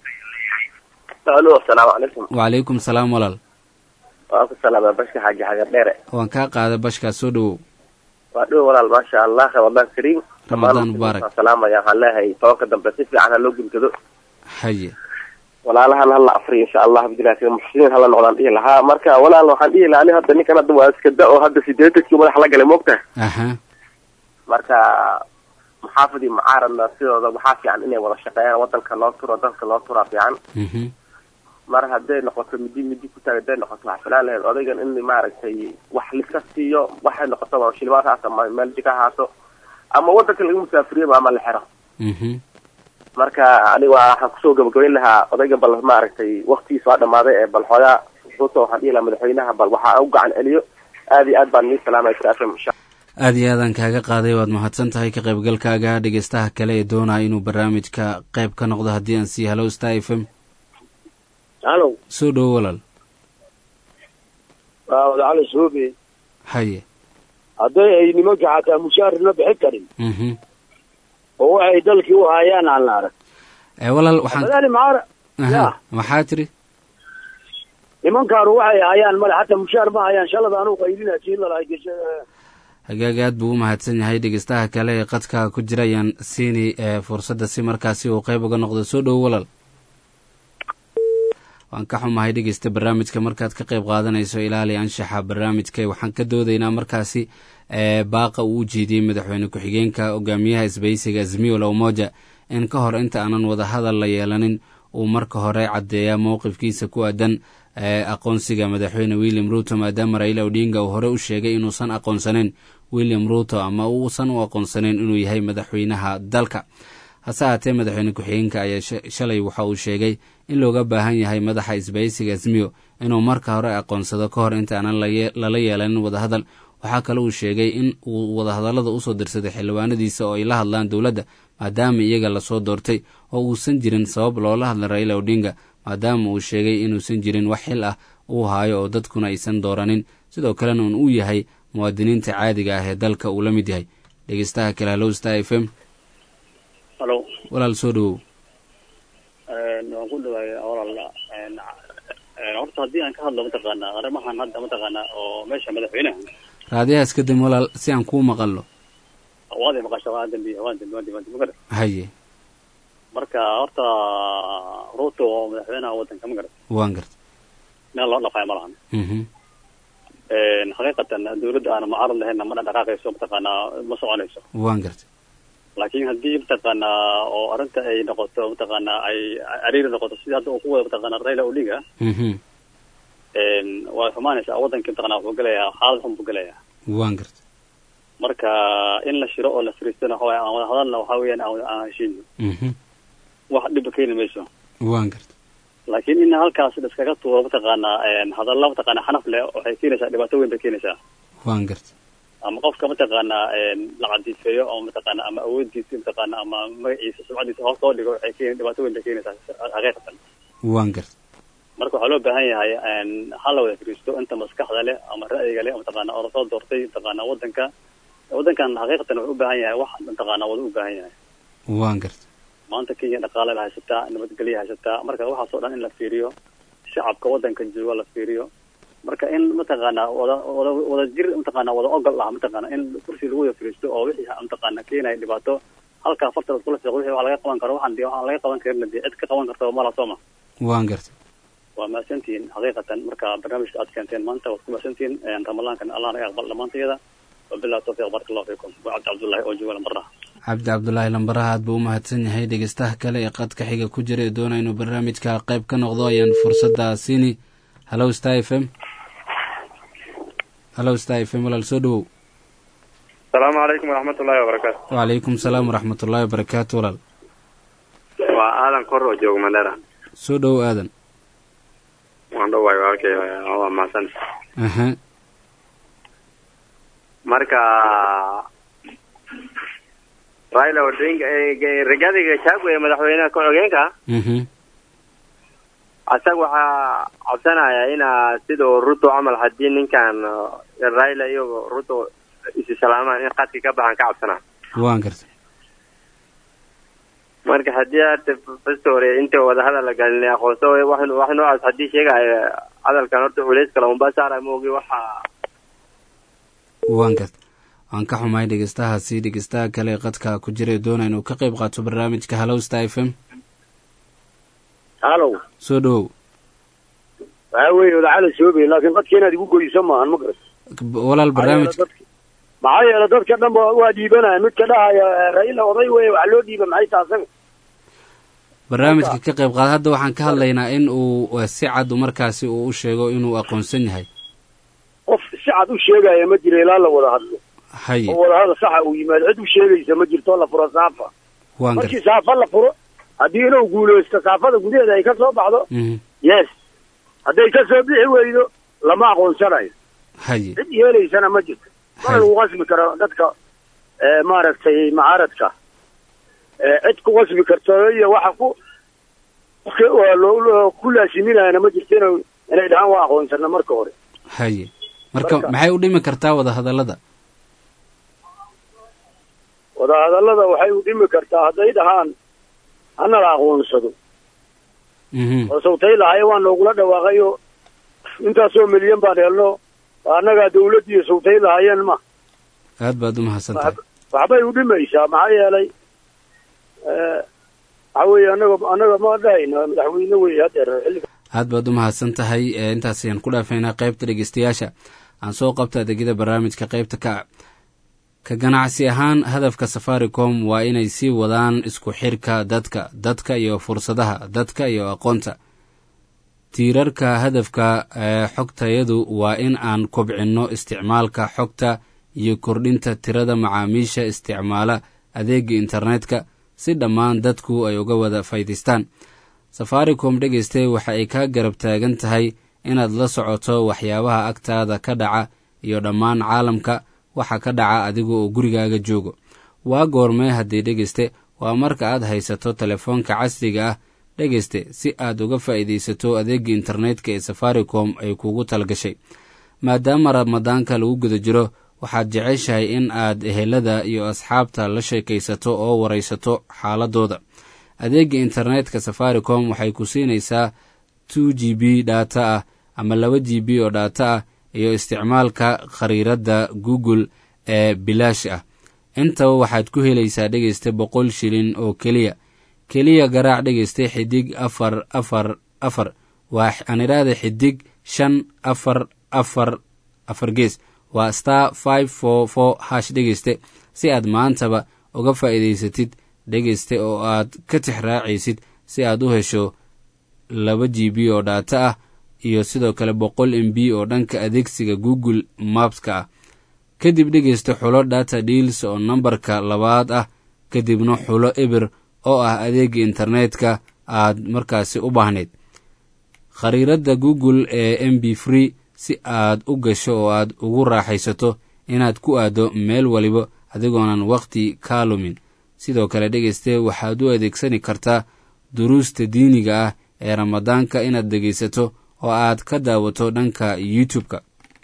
alo asalaamu calaykum wacalaykum salaam walaal waan ku salaama bashka xaaji xagar dheere waan kaa qaada bashkaas soo dhowow waa dhow walaal maasha allah ramadaan kariim ramadaan mubaarak salaamaya waxaan leeyahay tobanka dambe si fiican ha loo gulgado haye walaalahan hala afriyo insha allah abdillahi muxsiniin hala noqdaan dhihi lahaa marka walaal waxaan dhihi lahaa ani hadda ninkan hadda waa iska da oo hadda sideetankii madax la galay moogta aha marka maxaafid iyo mucaaradna sidooda waxaa fiican inay wada shaqeeyaan wadanka loo turo dalka loo turaa fiican mhm mar hadday noqoto midi midi ku taag hadday noqoto wax filaan lahayd odaygan in maaragtay wax liska siiyo waxay noqoto waa shilimaad haas ama meel jika haaso ama wadanka laga musaafiriyaba ama la xiro mhm marka aniga waxaan kusoo gabagabayn lahaa odayga bal maaragtay waktigiisa waa dhamaaday ee bal xoogaa ruto waxaan dhihi lahaa madaxweynaha bal waxaa u gacan celiyo aad iyo aad baan nii salaamaya sir fm insha aad iyo aadaan kaaga qaaday waad mahadsan tahay ka qaybgalkaaga dhegeystaha kale ee doonaya inuu barnaamijka qayb ka noqdo haddii aan siiya hallow star f m halo soo dhowo walaal waa wadacali suubi haye hadday ay nimanka xataa mushaar la bixin karin mhm oo waxay dalkii u hayaan aan la arag ee walaal waxaan madaali maara aha ya maxaa tiri nimankaanu waxay hayaan male xataa mushaar ma hayaan shalada anuu qaylina sii lalahay gesha hagaag aad buu u mahadsan yahay dhegeystaha kale ee qadka ku jira ayaan siini ee fursadda si markaasi uu qayb uga noqdo soo dhowo walaal waan ka xumahay dhegeysta barnaamijka markaad ka qayb qaadanayso ilaali anshaxa barnaamijka waxaan ka doodaynaa markaasi ee baaqa uu u jeediyey madaxweyne ku-xigeenka hogaamiyaha isbaysiga azmiyo lawmoja in ka hor inta aanan wadahadal la yeelanin uu marka hore caddeeyaa mowqifkiisa ku aadan ee aqoonsiga madaxweyne william ruto maadaama raila odinga uu hore u sheegay inuusan aqoonsanayn william ruto ama uusan u aqoonsanayn inuu yahay madaxweynaha dalka hase haatee madaxweyne ku-xigeenka ayaa shalay waxa uu sheegay in looga baahan yahay madaxa isbaysiga azmiyo inuu marka hore aqoonsado ka hor inta aanan lala yeelanin wadahadal waxaa kale uu sheegay in uu wadahadallada usoo dirsaday xildhibaanadiisa oo ay la hadlaan dowladda maadaama iyaga lasoo doortay oo uusan jirin sabab loola hadla raila odinga maadaama uu sheegay inuusan jirin wax xil ah uu haayo oo dadkuna aysan dooranin sidoo kalena un uu yahay muwaadiniinta caadiga ah ee dalka uu la mid yahay dhegeystaha kale hallow star f m halo walaal soo dhowow waan ku dhawaay walaal horta haddii aan ka hadlo mataqaanaa arrimahan hadda mataqaanaa oo meesha madaxweynaha raadiyaha iska dam walaal si aan kuu maqalno waaday maqasha waa dambi waa dambi waa dambi waa dambi magara haye marka horta ruto oo madaxweynaha waddanka ma garata waan garta meel loo dhafayo ma lahan mhm xaqiiqatan dawladda aan mucaarad lahayna ma dhaqaaqayso mataqaanaa ma soconayso waan gartay laakiin haddii mataqaanaa oo arrinta ay noqoto mataqaanaa ay cariiri noqoto sida hadda uu ku wada mataqaanaa raila odinga mhm waa xumaanaysaa wadankii mataqaanaa wuxuu gelayaa xaalad xun buu gelayaa waan gartay marka in la shiro oo la fariistana waxa waye aan wada hadalna waxa weeyaan aan wada aan heshiino mhm wax dhiba keeni mayso waan gartay laakiin in halkaas la iskaga tuuro mataqaanaa hadalla mataqaanaa xanaf leh waxay keenaysaa dhibaato weyn bay keenaysaa waan gartay ama qofka mataqaanaa la cadiifeeyo ama mataqaanaa ama awoodiisa mataqaanaa ama magaciisa sumcadiisa hoos loo dhigo waxay keen dhibaato weyn bay keenaysaa xaqiiqatan waan gartay marka waxaa loo baahan yahay ha la wada fariisto inta maskaxda leh ama ra'yiga leh mataqaanaa oo lasoo doortay mataqaanaa wadanka wadankan xaqiiqatan wuxuu u baahan yahay wax mataqaanaa wada u baahan yahay waan gartay maanta kenya dhaqaale la haysataa nabadgelya haysataa marka waxaas oo dhan in la fiiriyo shacabka wadanka jooga la fiiriyo marka in mataqaanaa wada wada wada jir mataqaanaa wada ogol ah mataqaanaa in kursi lagu wada fariisto oo wixii mataqaanaa keenaya dhibaato halkaa farta laskula fiiqo wixii wax laga qaban karo waxaan dee waxaan laga qaban karin dee cid ka qaban karta mala sooma waan gartay waa mahadsantihiin xaqiiqatan marka barnaamijka aad keenteen maanta waad ku mahadsantihiin ramadaankan allah naga aqbal dhammaantayada wabillahi tawfiiq baraka allahu fiikum waa cabdi cabdullahi oo jooga lambarnaha cabdi cabdulaahi lambaraha aad buu u mahadsan yahay dhegeystaha kale ee qadka xiga ku jira ee doona inuu barnaamijka qayb ka noqdo ayaan fursadda siini hallow star f m hallow star f m walaal soo dhowow asalaamu calaykum waraxmatullaahi wabarakaatu wacalaykum salaam waraxmatullaahi wabarakaatu walaal waa aadan kor oo jooga mandhera soo dhowow aadan waan dhawaay walaalkay waa mahadsan aha marka raila odinga rigathi gachagua ee madaxweynaha ku-xigeenka mhm asaga waxaa codsanaya inaa sidoo ruto camal haddii ninkan raila iyo ruto isi salaamaan in qadki ka baxan ka cabsanaa waan gartay marka haddii hata fasta hore inta wadahadal la galin aqoonso wax wax noocaas haddii sheegaya hadalkan horta culeys kale unba saara moogi waxa waan gartay waan ka xumahay dhegeystahaasi dhegeystaha kale ee qadka ku jira ee doona inuu ka qayb qaato barnaamijka hallow star f m hallow soo dhowow waxaa weeye wadacala soobay laakiin qadka inaad igu goyso maahan ma garat walaal barnaamij maxaa yeele dadka dhan ba waa dhiibanaya midka dhahaya raila oday weye wax loo dhiiba maxay taha asaga barnaamijka ka qayb qaada hadda waxaan ka hadlaynaa in uu si cad markaasi uu u sheego inuu aqoonsan yahay qof si cad u sheegaya ma jiro ilaa la wada hadlo haye oo wadahadal saxa uu yimaado cid u sheegaysa ma jirto la furo saafa waan markii gartay saafa la furo haddii inuu guulaysto saafada gudaheeda ay ka soo baxdo mhm yes hadday ka soo bixi weydo lama aqoonsanayo haye cid yeelaysana ma jirto mana lagu qasbi karo dadka maaragtay mucaaradka cid ku qasbi karto iyo waxa ku waa loo ku laasiminayana ma jirto ina inay dhahaan waa aqoonsana marka hore haye marka Marka- maxay u dhimi kartaa wada hadallada wadahadallada waxay u dhimi kartaa hadday dhahaan hana la aqoonsado mhm oo sawtay lahaye waa noogula dhawaaqay oo intaasoo milyan baan helno annagaa dawladdiiyo sawtay lahaayeen ma aad baad u mahadsan tahay waxbay u dhimaysaa maxaa yeelay waxa weeye annaga annaga ma dhahayna madaxweyne wey hadeer xilliga aad baad u mahadsan tahay ee intaas ayaan ku dhaafaynaa qaybta dhegeystayaasha aan soo qabta adeegyada barnaamijka qaybta ka ka ganacsi ahaan hadafka safaricom waa inay sii wadaan isku xirka dadka dadka iyo fursadaha dadka iyo aqoonta tiirarka hadafka ee xogtayadu waa in aan kobcinno isticmaalka xogta iyo kordhinta tirada macaamiisha isticmaala adeega internetka si dhammaan dadku ay uga wada faydaystaan safaricom dhegeyste waxa ay kaa garab taagan tahay inaad la socoto waxyaabaha agtaada ka dhaca iyo dhammaan caalamka waxa ka dhaca adiga oo gurigaaga joogo waa goormee haddii dhegeyste waa marka aad haysato telefoonka casriga ah dhegeyste si aad uga faa'iidaysato adeega internetka ee safaricom ay kugu talgashay maadaama ramadaanka lagu guda jiro waxaad jeceshahay in aad ehelada iyo asxaabta la sheekaysato oo waraysato xaaladooda adeega internetka safaricom waxay ku siinaysaa two g b dhaata ah ama laba g b oo dhaata ah iyo isticmaalka khariiradda google ee bilaash ah intaba waxaad ku helaysaa dhegeysta boqol shilin oo keliya keliya garaac dhegeysta xidig afar afar afar waa aan idhaahda xidig shan afar afar afar gees waa star five four four hash dhegeyste si aad maantaba uga faa'iidaysatid dhegeyste oo aad ka tix raacaysid si aad u hesho laba g b oo dhaato ah iyo sidoo kale boqol m b oo dhanka adeegsiga google mapska ah kadib dhegeysta xulo data deals oo nambarka labaad ah kadibna xulo ebir oo ah adeega internetka aad markaasi u baahnayd khariiradda google ee m b free si aad u gasho oo aad ugu raaxaysato inaad ku aaddo meel waliba adigoonan wakhti kaa lumin sidoo kale dhegeyste waxaad u adeegsani kartaa duruusta diiniga ah ee ramadaanka inaad dhegaysato oo aad ka daawato dhanka youtube-ka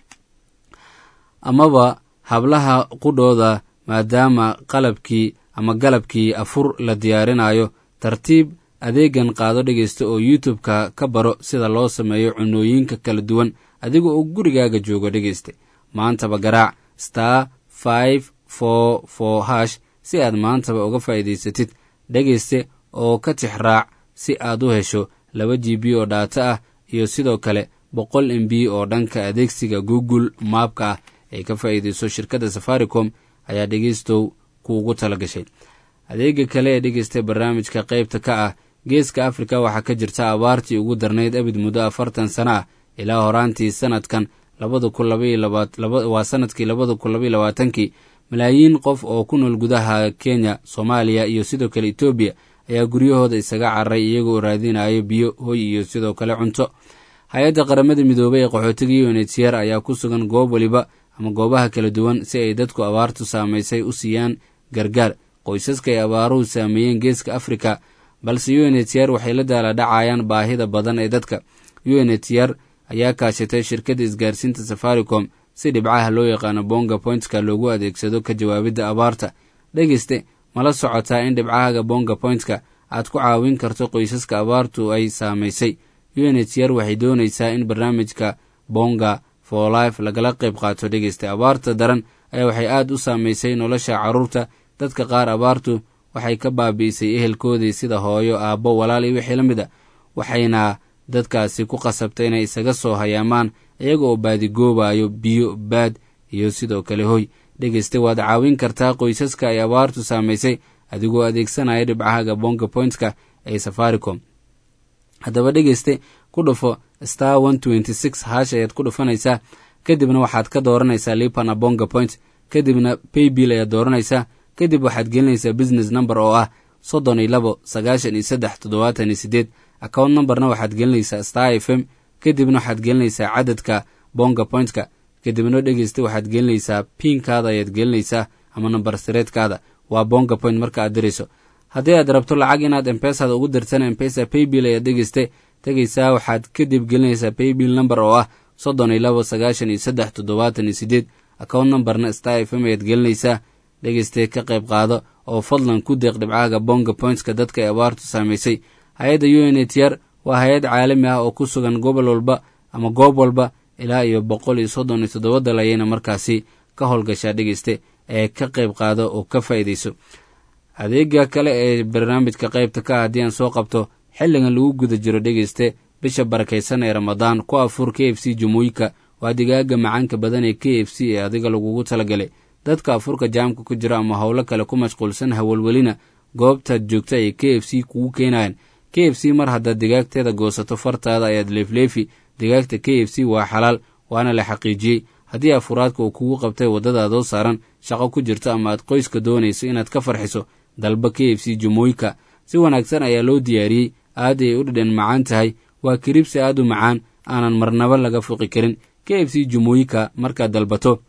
amaba hablaha qudhooda maadaama qalabkii ama galabkii afur la diyaarinayo tartiib adeegan qaado dhegaysta oo youtube-ka ka baro sida loo sameeyo cunooyinka kala duwan adiga oo gurigaaga joogo dhegayste maantaba garaac star five four four hash si aad maantaba uga faa'iidaysatid dhegayste oo ka tix raac si aad u hesho laba g b oo dhaato ah iyo sidoo kale boqol m b oo dhanka adeegsiga google maapka ah ay ka faa'iidayso shirkadda safaricom ayaa dhegaystow kuugu tala gashay adeega kale ee dhegaystay barnaamijka qaybta ka ah geeska afrika waxaa ka jirta abaartii ugu darnayd abid muddo afartan sano ah ilaa horaantii sanadkan waa sanadkii labada kun labaiy labaatankii malaayiin qof oo ku nool gudaha kenya soomaaliya iyo sidoo kale etoobiya ayaa guryahooda isaga cararay iyagoo raadinayo biyo hoy iyo sidoo kale cunto hay-adda qaramada midoobay ee qaxootiga unhcr ayaa ku sugan goob waliba ama goobaha kala duwan si ay dadku abaartu saamaysay u siiyaan gargaar qoysaska ay abaaruhu saameeyeen geeska afrika balse unhcr waxay la daaladhacayaan baahida badan ee dadka unhcr ayaa kaashatay shirkadda isgaarsiinta safaricom si dhibcaha loo yaqaano bonga pointska loogu adeegsado ka jawaabidda abaarta dhegeyste mala socotaa in dhibcahaga bonga pointka aad ku caawin karto qoysaska abaartu ay saamaysay unhcr waxay doonaysaa in barnaamijka bonga for life lagala qayb qaato dhegeysta abaarta daran ayaa waxay aad u saamaysay nolosha carruurta dadka qaar abaartu waxay ka baabi'isay ehelkoodii sida hooyo aabbo walaal iyo wixii la mid a waxayna dadkaasi ku qasabtay inay isaga soo hayaamaan iyaga oo baadigoobayo biyo baad iyo sidoo kale hoy dhegeyste waad caawin kartaa qoysaska ay abaartu saamaysay adigoo adeegsanaya dhibcahaga bonga pointska ee safaricom haddaba dhegeyste ku dhufo star one twenty six hash ayaad ku dhufanaysaa kadibna waxaad ka dooranaysaa lipana bonga point kadibna paybill ayaad dooranaysaa kadib waxaad gelinaysaa business number oo ah soddon iyo labo sagaashan iyo saddex toddobaatan iyo sideed account numberna waxaad gelinaysaa star f m kadibna waxaad gelinaysaa cadadka bonga pointka kadibna dhegeysta waxaad gelinaysaa pinkaada ayaad gelinaysaa ama number sireedkaada waa bonga point marka aad dirayso haddii aad rabto lacag inaad empesaada ugu dirtana empesa paybill ayaad dhegeyste tegaysaa waxaad kadib gelinaysaa paybill number oo ah soddon iyo labo sagaashan iyo saddex toddobaatan iyo sideed account numberna star f m ayaad gelinaysaa dhegeyste ka qayb qaado oo fadlan ku deeq dhibcahaga bonga pointska dadka ay abaartu saamaysay hay-adda u n h r waa hay-ad caalami ah oo ku sugan gobol walba ama goob walba ilaa iyo boqol iyo soddon iyo toddoba dal ayayna markaasi ka howlgashaa dhegeyste ee ka qayb qaado oo ka faa'iidayso adeega kale ee barnaamijka qaybta ka ah haddii aan soo qabto xilligan lagu guda jiro dhegeyste bisha barakaysan ee ramadaan ku afuur k f c jumuuyka waa digaaga macaanka badan ee k f c ee adiga lagugu talagalay dadka afurka jaamka ku jira ama howlo kale ku mashquulsan hawalwelina goobtaad joogta ay k f c kugu keenayan k f c mar haddaad digaagteeda goosato fartaada ayaad leefleefi digaagta k f c waa xalaal waana la xaqiijiyey haddii afuraadka uu kugu qabtay waddadaadoo saaran shaqo ku jirto ama aad qoyska doonayso inaad ka farxiso dalba k f c jumooyka si wanaagsan ayaa loo diyaariyey aad ay u dhadhan macaan tahay waa kiribsi aad u macaan aanan marnaba laga fuqi karin k f c jumooyika markaad dalbato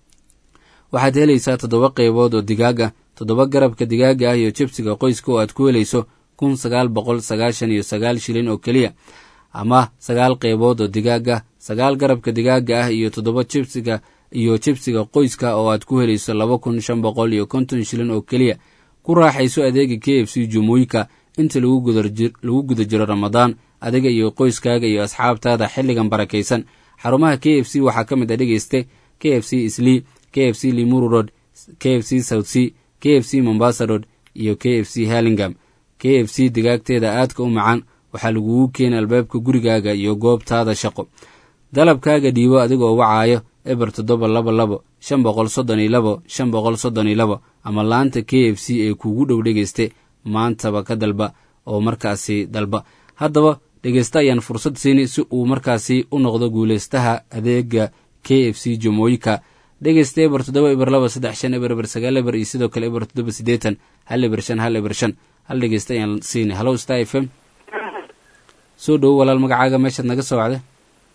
waxaad helaysaa toddoba qaybood oo digaag ah toddoba garabka digaaga ah iyo jibsiga qoyska oo aad ku helayso kun sagaal boqol sagaashan iyo sagaal shilin oo keliya ama sagaal qaybood oo digaag ah sagaal garabka digaaga ah iyo toddoba jibsiga iyo jibsiga qoyska oo aad ku helayso laba kun shan boqol iyo konton shilin oo keliya ku raaxayso adeega k f c jumooyika inta lagu guda jiro ramadaan adiga iyo qoyskaaga iyo asxaabtaada xilligan barakaysan xarumaha k f c waxaa ka mid a dhegeyste k f c islii k f c limuru road k f c south c k f c mombasa road iyo k f c halingam k f c digaagteeda aadka u macaan waxaa lagugu keena albaabka gurigaaga iyo goobtaada shaqo dalabkaaga dhiibo adigoo wacaayo eber toddoba laba labo shan boqol soddon iyo labo shan boqol soddon iyo labo ama laanta k f c ee kuugu dhow dhegeyste maantaba ka dalba oo markaasi dalba haddaba dhegeysta ayaan fursad siini si uu markaasi u noqdo guulaystaha adeega k f c jomooyinka dhegeysta eber toddoba eber laba saddex shan eber eber sagaal eber iyo sidoo kale eber toddoba siddeetan hal eber shan hal eber shan hal dhegeysta ayaan siini hallow star f m soo dhowo walaal magacaaga meeshaad naga soo wacda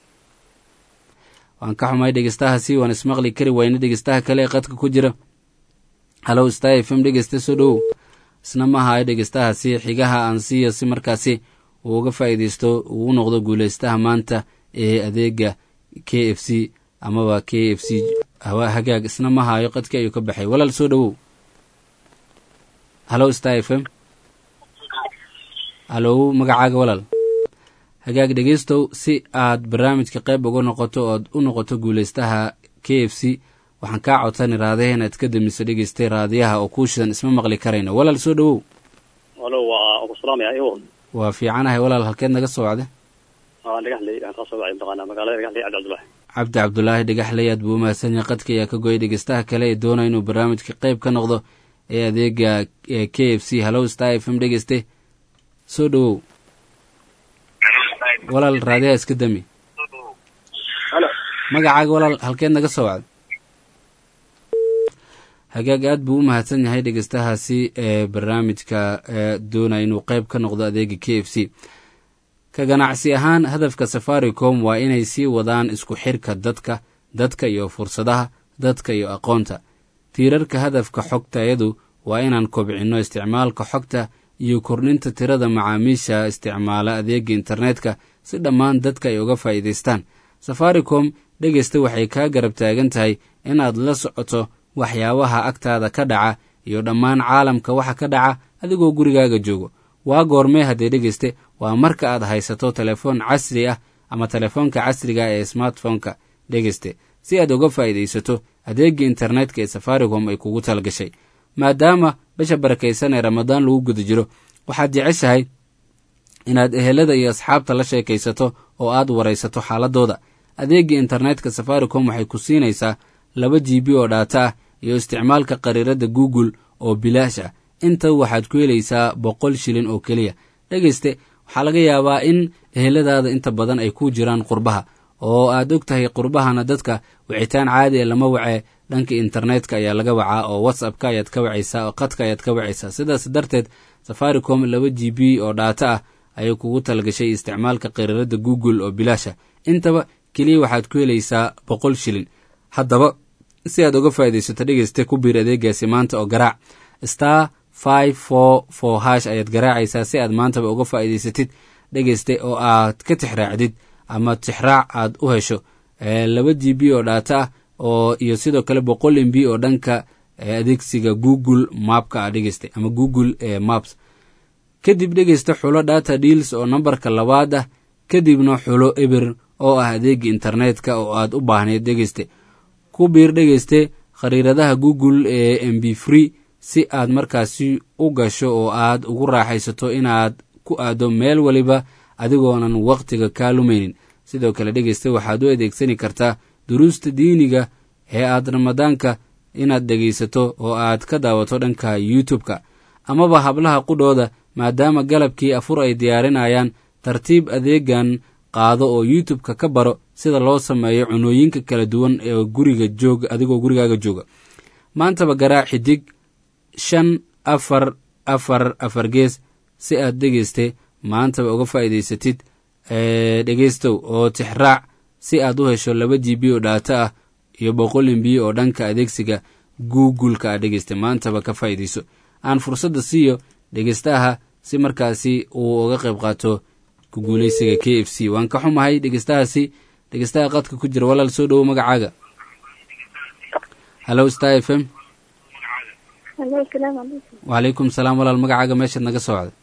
waan ka xumahay dhegeystahaasi waan ismaqli kari wayna dhegeystaha kale ee qadka ku jira hallow star f m dhegeysta soo dhowow isna ma ahayo dhegeystahaasi xigaha aan siiya si markaasi uu uga faa'iideysto uu u noqdo guulaystaha maanta ee adeega k f c amaba k f c hagaag isna ma hayo qadkii ayuu ka baxay walaal soo dhowow hallow star f m hallow magacaaga walaal hagaag dhegeystow si aad barnaamijka qayb uga noqoto oad u noqoto guulaystaha k f c waxaan kaa codsani raadaha inaad ka damiso dhegeystay raadiyaha oo kuu shidan isma maqli karayno walaal soo dhowow alo waa ku salaamaya iwo waa fiicanahay walaal halkeed naga soo wacda aa dhagaxley aan kasoo wacay mataqaanaa magaalada dhagaxley cabdi cabdullahi cabdi cabdulaahi dhagaxley aad buu u mahadsan yahay qadka ayaa ka goyay dhegeystaha kale ee doonaya inuu barnaamijka qayb ka noqdo ee adeega k f c hallow star f m dhegeyste soo dhowow walaal raadiyaha iska dami magacaaga walaal halkeed naga soo wacda hagaag aad buu u mahadsan yahay dhegeystahaasi ee barnaamijka doonaya inuu qayb ka noqdo adeega k f c ka ganacsi ahaan hadafka safaricom waa inay sii wadaan isku xirka dadka dadka iyo fursadaha dadka iyo aqoonta tiirarka hadafka xogtayadu waa inaan kobcinno isticmaalka xogta iyo kordhinta tirada macaamiisha isticmaala adeega internetka si dhammaan dadka ay uga faa'iidaystaan safaricom dhegeysta waxay kaa garab taagan tahay inaad la socoto waxyaabaha agtaada ka dhaca iyo dhammaan caalamka waxa ka dhaca adigoo gurigaaga joogo waa goormee haddee dhegeyste waa marka aad haysato telefoon casri ah ama telefoonka casriga ee smartphoneka dhegeyste si aad uga faa'iidaysato adeega internetka ee safaricom ay kugu talgashay maadaama bisha barakaysan ee ramadaan lagu guda jiro waxaad jeceshahay inaad ehelada iyo asxaabta la sheekaysato oo aad waraysato xaaladooda adeega internetka safaricom waxay ku siinaysaa laba g b oo dhaata ah iyo isticmaalka qariirada google oo bilaash ah inta waxaad ku helaysaa boqol shilin oo keliya dhegeyste waxaa laga yaabaa in eheladaada inta badan ay ku jiraan qurbaha oo aad og tahay qurbahana dadka wicitaan caadi e lama wacee dhanka internetka ayaa laga wacaa oo whatsappka ayaad ka wacaysaa oo qadka ayaad ka wacaysaa sidaas darteed safaricom laba g b oo dhaata ah ayay kugu talgashay isticmaalka qariirada google oo bilaasha intaba keliya waxaad ku helaysaa boqol shilin haddaba si aad uga faa'iidaysato dhegeyste ku biir adeegaasi maanta oo garaac star five four four hash ayaad garaacaysaa si aad maantaba uga faa'iidaysatid dhegeyste oo aad ka tixraacdid ama tixraac aad u hesho laba g b oo dhaata ah oo iyo sidoo kale boqol m b oo dhanka adeegsiga google mapka ah dhegeyste ama google maps kadib dhegeysta xulo data deals oo nambarka labaad ah kadibna xulo eber oo ah adeega internetka oo aad u baahneed dhegeyste ku biir dhegeyste khariiradaha google ee m b free si aad markaasi u gasho oo aad ugu raaxaysato inaad ku aado meel waliba adigoonan wakhtiga kaa lumaynin sidoo kale dhegeysta waxaad u adeegsani kartaa duruusta diiniga ee aad ramadaanka inaad dhegaysato oo aad ka daawato dhanka youtube-ka amaba hablaha qudhooda maadaama galabkii afur ay diyaarinayaan tartiib adeegan qaado oo youtube-ka ka baro sida loo sameeyo cunooyinka kala duwan ee guriga joog adigoo gurigaaga jooga maantaba garaac xidig shan afar afar afar gees si aad dhegeyste maantaba uga faa'iidaysatid dhegeystow oo tixraac si aad u hesho laba g b oo dhaato ah iyo boqol m b oo dhanka adeegsiga google-ka a dhegeysta maantaba ka faa'iidayso aan fursadda siiyo dhegeystaha si markaasi uu uga qayb qaato ku guulaysiga k f c waan ka xumahay dhegeystahaasi dhegeystaha qadka ku jira walaal soo dhowo magacaaga hallow star f m wacalaykum salaam walaal magacaaga meeshaad naga soo wacday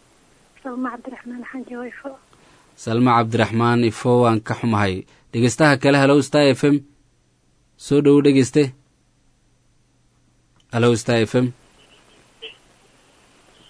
salma cabdiraxmaan ifo waan ka xumahay dhegeystaha kale hallow star f m soo dhowo dhegeyste hallow star f m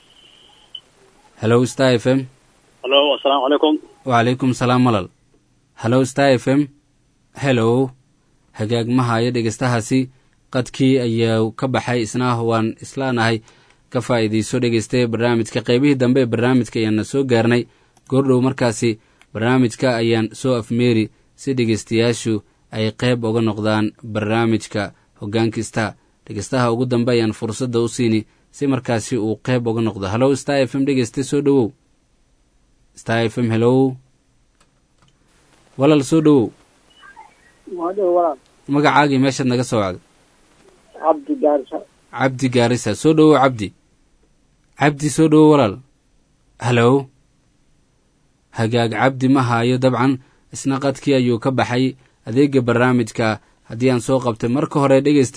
hallow star f m halo asalaamu calaykum wacalaykum salaam walaal hallow star f m hellow hagaag ma hayo dhegeystahaasi qadkii ayaa ka baxay isna waan islaanahay ka faa'iidayso dhegeyste barnaamijka qeybihii dambe ee barnaamijka ayaana soo gaarnay goordhow markaasi barnaamijka ayaan soo afmeeri si dhegeystayaashu ay qeyb uga noqdaan barnaamijka hogaankista dhegeystaha ugu dambe ayaan fursadda u siini si markaasi uu qeyb uga noqdo hallow star f m dhegeyste soo dhowow star f m hellow walaal soo dhowow magacaagii meeshaad naga soo wacday cabdi gaarisa cabdi gaarisa soo dhowow cabdi cabdi soo dhowow walaal hallow hagaag cabdi ma haayo dabcan isna qadkii ayuu ka baxay adeega barnaamijka haddii aan soo qabtay marka hore dhegeyste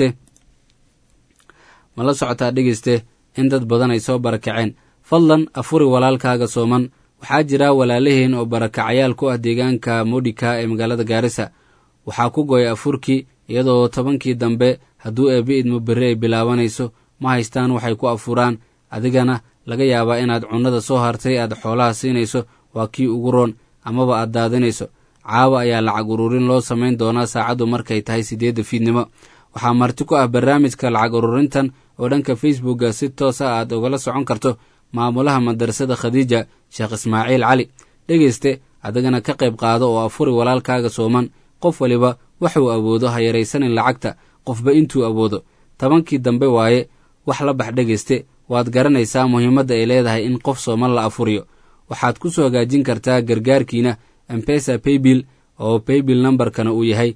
ma la socotaa dhegeyste in dad badan ay soo barakaceen fadlan afuri walaalkaaga sooman waxaa jira walaalaheen oo barakacayaal ku ah deegaanka modika ee magaalada gaarisa waxaa ku go'ay afurkii iyadoo tobankii dambe hadduu eebbi idmo berri ay bilaabanayso ma haystaan waxay ku afuraan adigana laga yaabaa inaad cunnada soo hartay aad xoolaha siinayso waa kii ugu roon amaba aad daadinayso caawa ayaa lacag ururin loo samayn doonaa saacaddu markay tahay siddeedda fiidnimo waxaa marti ku ah barnaamijka lacag ururintan oo dhanka facebookga si toos ah aad ugala socon karto maamulaha madarasada khadiija sheekh ismaaciil cali dhegeyste adigana ka qayb qaado oo afuri walaalkaaga sooman qof waliba waxuu awoodo ha yaraysanin lacagta qofba intuu awoodo tobankii dambe waaye wax la bax dhegeyste waad garanaysaa muhiimadda ay leedahay in qof sooman la afuriyo waxaad ku soo hagaajin kartaa gargaarkiina embesa paybill oo paybill nambarkana uu yahay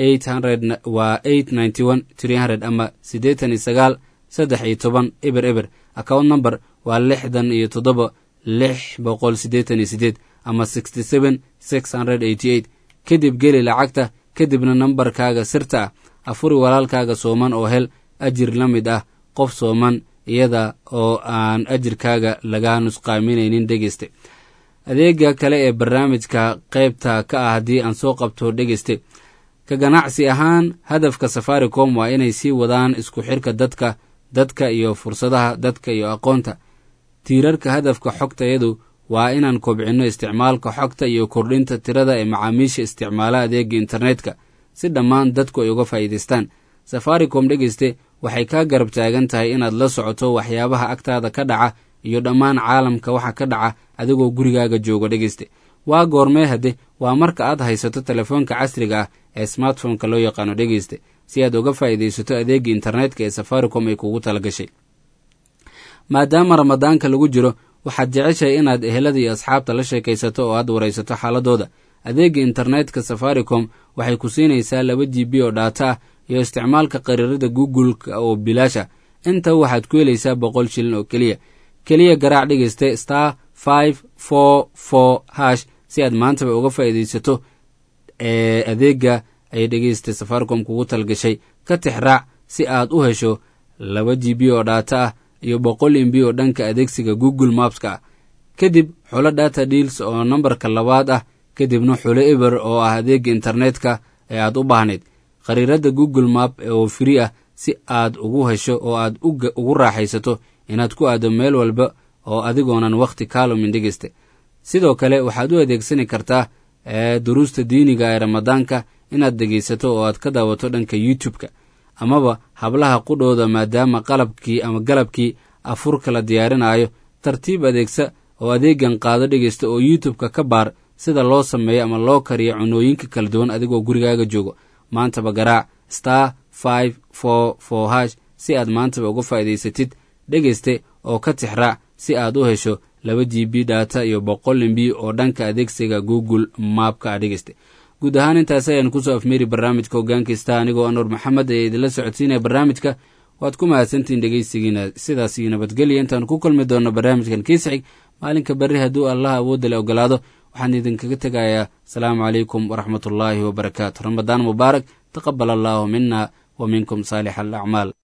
waa ama siddeetan iyo sagaal saddex iyo toban eber eber account number waa lixdan iyo toddoba lix boqol siddeetan iyo siddeed ama sixty seven six hundred eighty eight kadib geli lacagta kadibna nambarkaaga sirta ah afuri walaalkaaga sooman oo hel ajir la mid ah qof sooman iyada oo aan ajirkaaga laga nusqaaminaynin dhegeyste adeega kale ee barnaamijka qaybta ka ah haddii aan soo qabto dhegeyste ka ganacsi ahaan hadafka safaricom waa inay sii wadaan isku xirka dadka dadka iyo fursadaha dadka iyo aqoonta tiirarka hadafka xogtayadu waa inaan kobcinno isticmaalka xogta iyo kordhinta tirada ee macaamiisha isticmaala adeega internetka si dhammaan dadku ay uga faa'iidaystaan safaricom dhegeyste waxay kaa garab taagan tahay inaad la socoto waxyaabaha agtaada ka dhaca iyo dhammaan caalamka waxa ka dhaca adigoo gurigaaga jooga dhegeyste waa goormee hadde waa marka aad haysato telefoonka casriga ah ee smartphoneka loo yaqaano dhegeyste si aad uga faa'iidaysato adeega internetka ee safaricom ay kugu tala gashay maadaama ramadaanka lagu jiro waxaad jeceshahay inaad ehelada iyo asxaabta la sheekaysato oo aad waraysato xaaladooda adeega internetka safaricom waxay ku siinaysaa laba g b oo dhaata ah iyo isticmaalka qariirada google-ka oo bilaasha inta waxaad ku helaysaa boqol shilin oo keliya keliya garaac dhegeyste star five four four hash si aad maantaba uga faa'iidaysato ee adeega ay dhegeysta safaricom kugu talgashay ka tixraac si aad u hesho laba g b oo dhaata ah iyo boqol imb oo dhanka adeegsiga google mapska ah kadib xulo data deals oo nambarka labaad ah kadibna xulo eber oo ah adeega internetka ee aad u baahnayd khariirada google map oo firi ah si aad ugu hesho oo aad ugu raaxaysato inaad ku aado meel walba oo adigoonan wakhti kaalumin dhegeysta sidoo kale waxaad u adeegsani kartaa duruusta diiniga ee ramadaanka inaad dhegaysato oo aad ka daawato dhanka youtube-ka amaba hablaha qudhooda maadaama qalabkii ama galabkii afurka la diyaarinaayo tartiib adeegsa oo adeegan qaado dhegeysta oo youtube-ka ka baar sida loo sameeyo ama loo kariyo cunooyinka kala duwan adigoo gurigaaga joogo maantaba garaac star five four four hash si aad maantaba uga faa'iidaysatid dhegeyste oo ka tixraac si aad u hesho laba g b data iyo boqol mb oo dhanka adeegsiga google maapka a dhegeyste guud ahaan intaas ayaan kusoo afmeeri barnaamijka hogaankista anigoo anuur maxamed ee idinla socodsiinaya barnaamijka waad ku mahadsantihiin dhegeysigiina sidaas iyo nabadgelya intaan ku kulmi doonno barnaamijkan kiisxig maalinka berri hadduu allah awoodda le ogolaado waxaan idinkaga tegayaa asalaamu calaykum waraxmatullaahi wabarakaatu ramadaan mubaarak taqabal allaahu mina wa minkum saalix alacmaal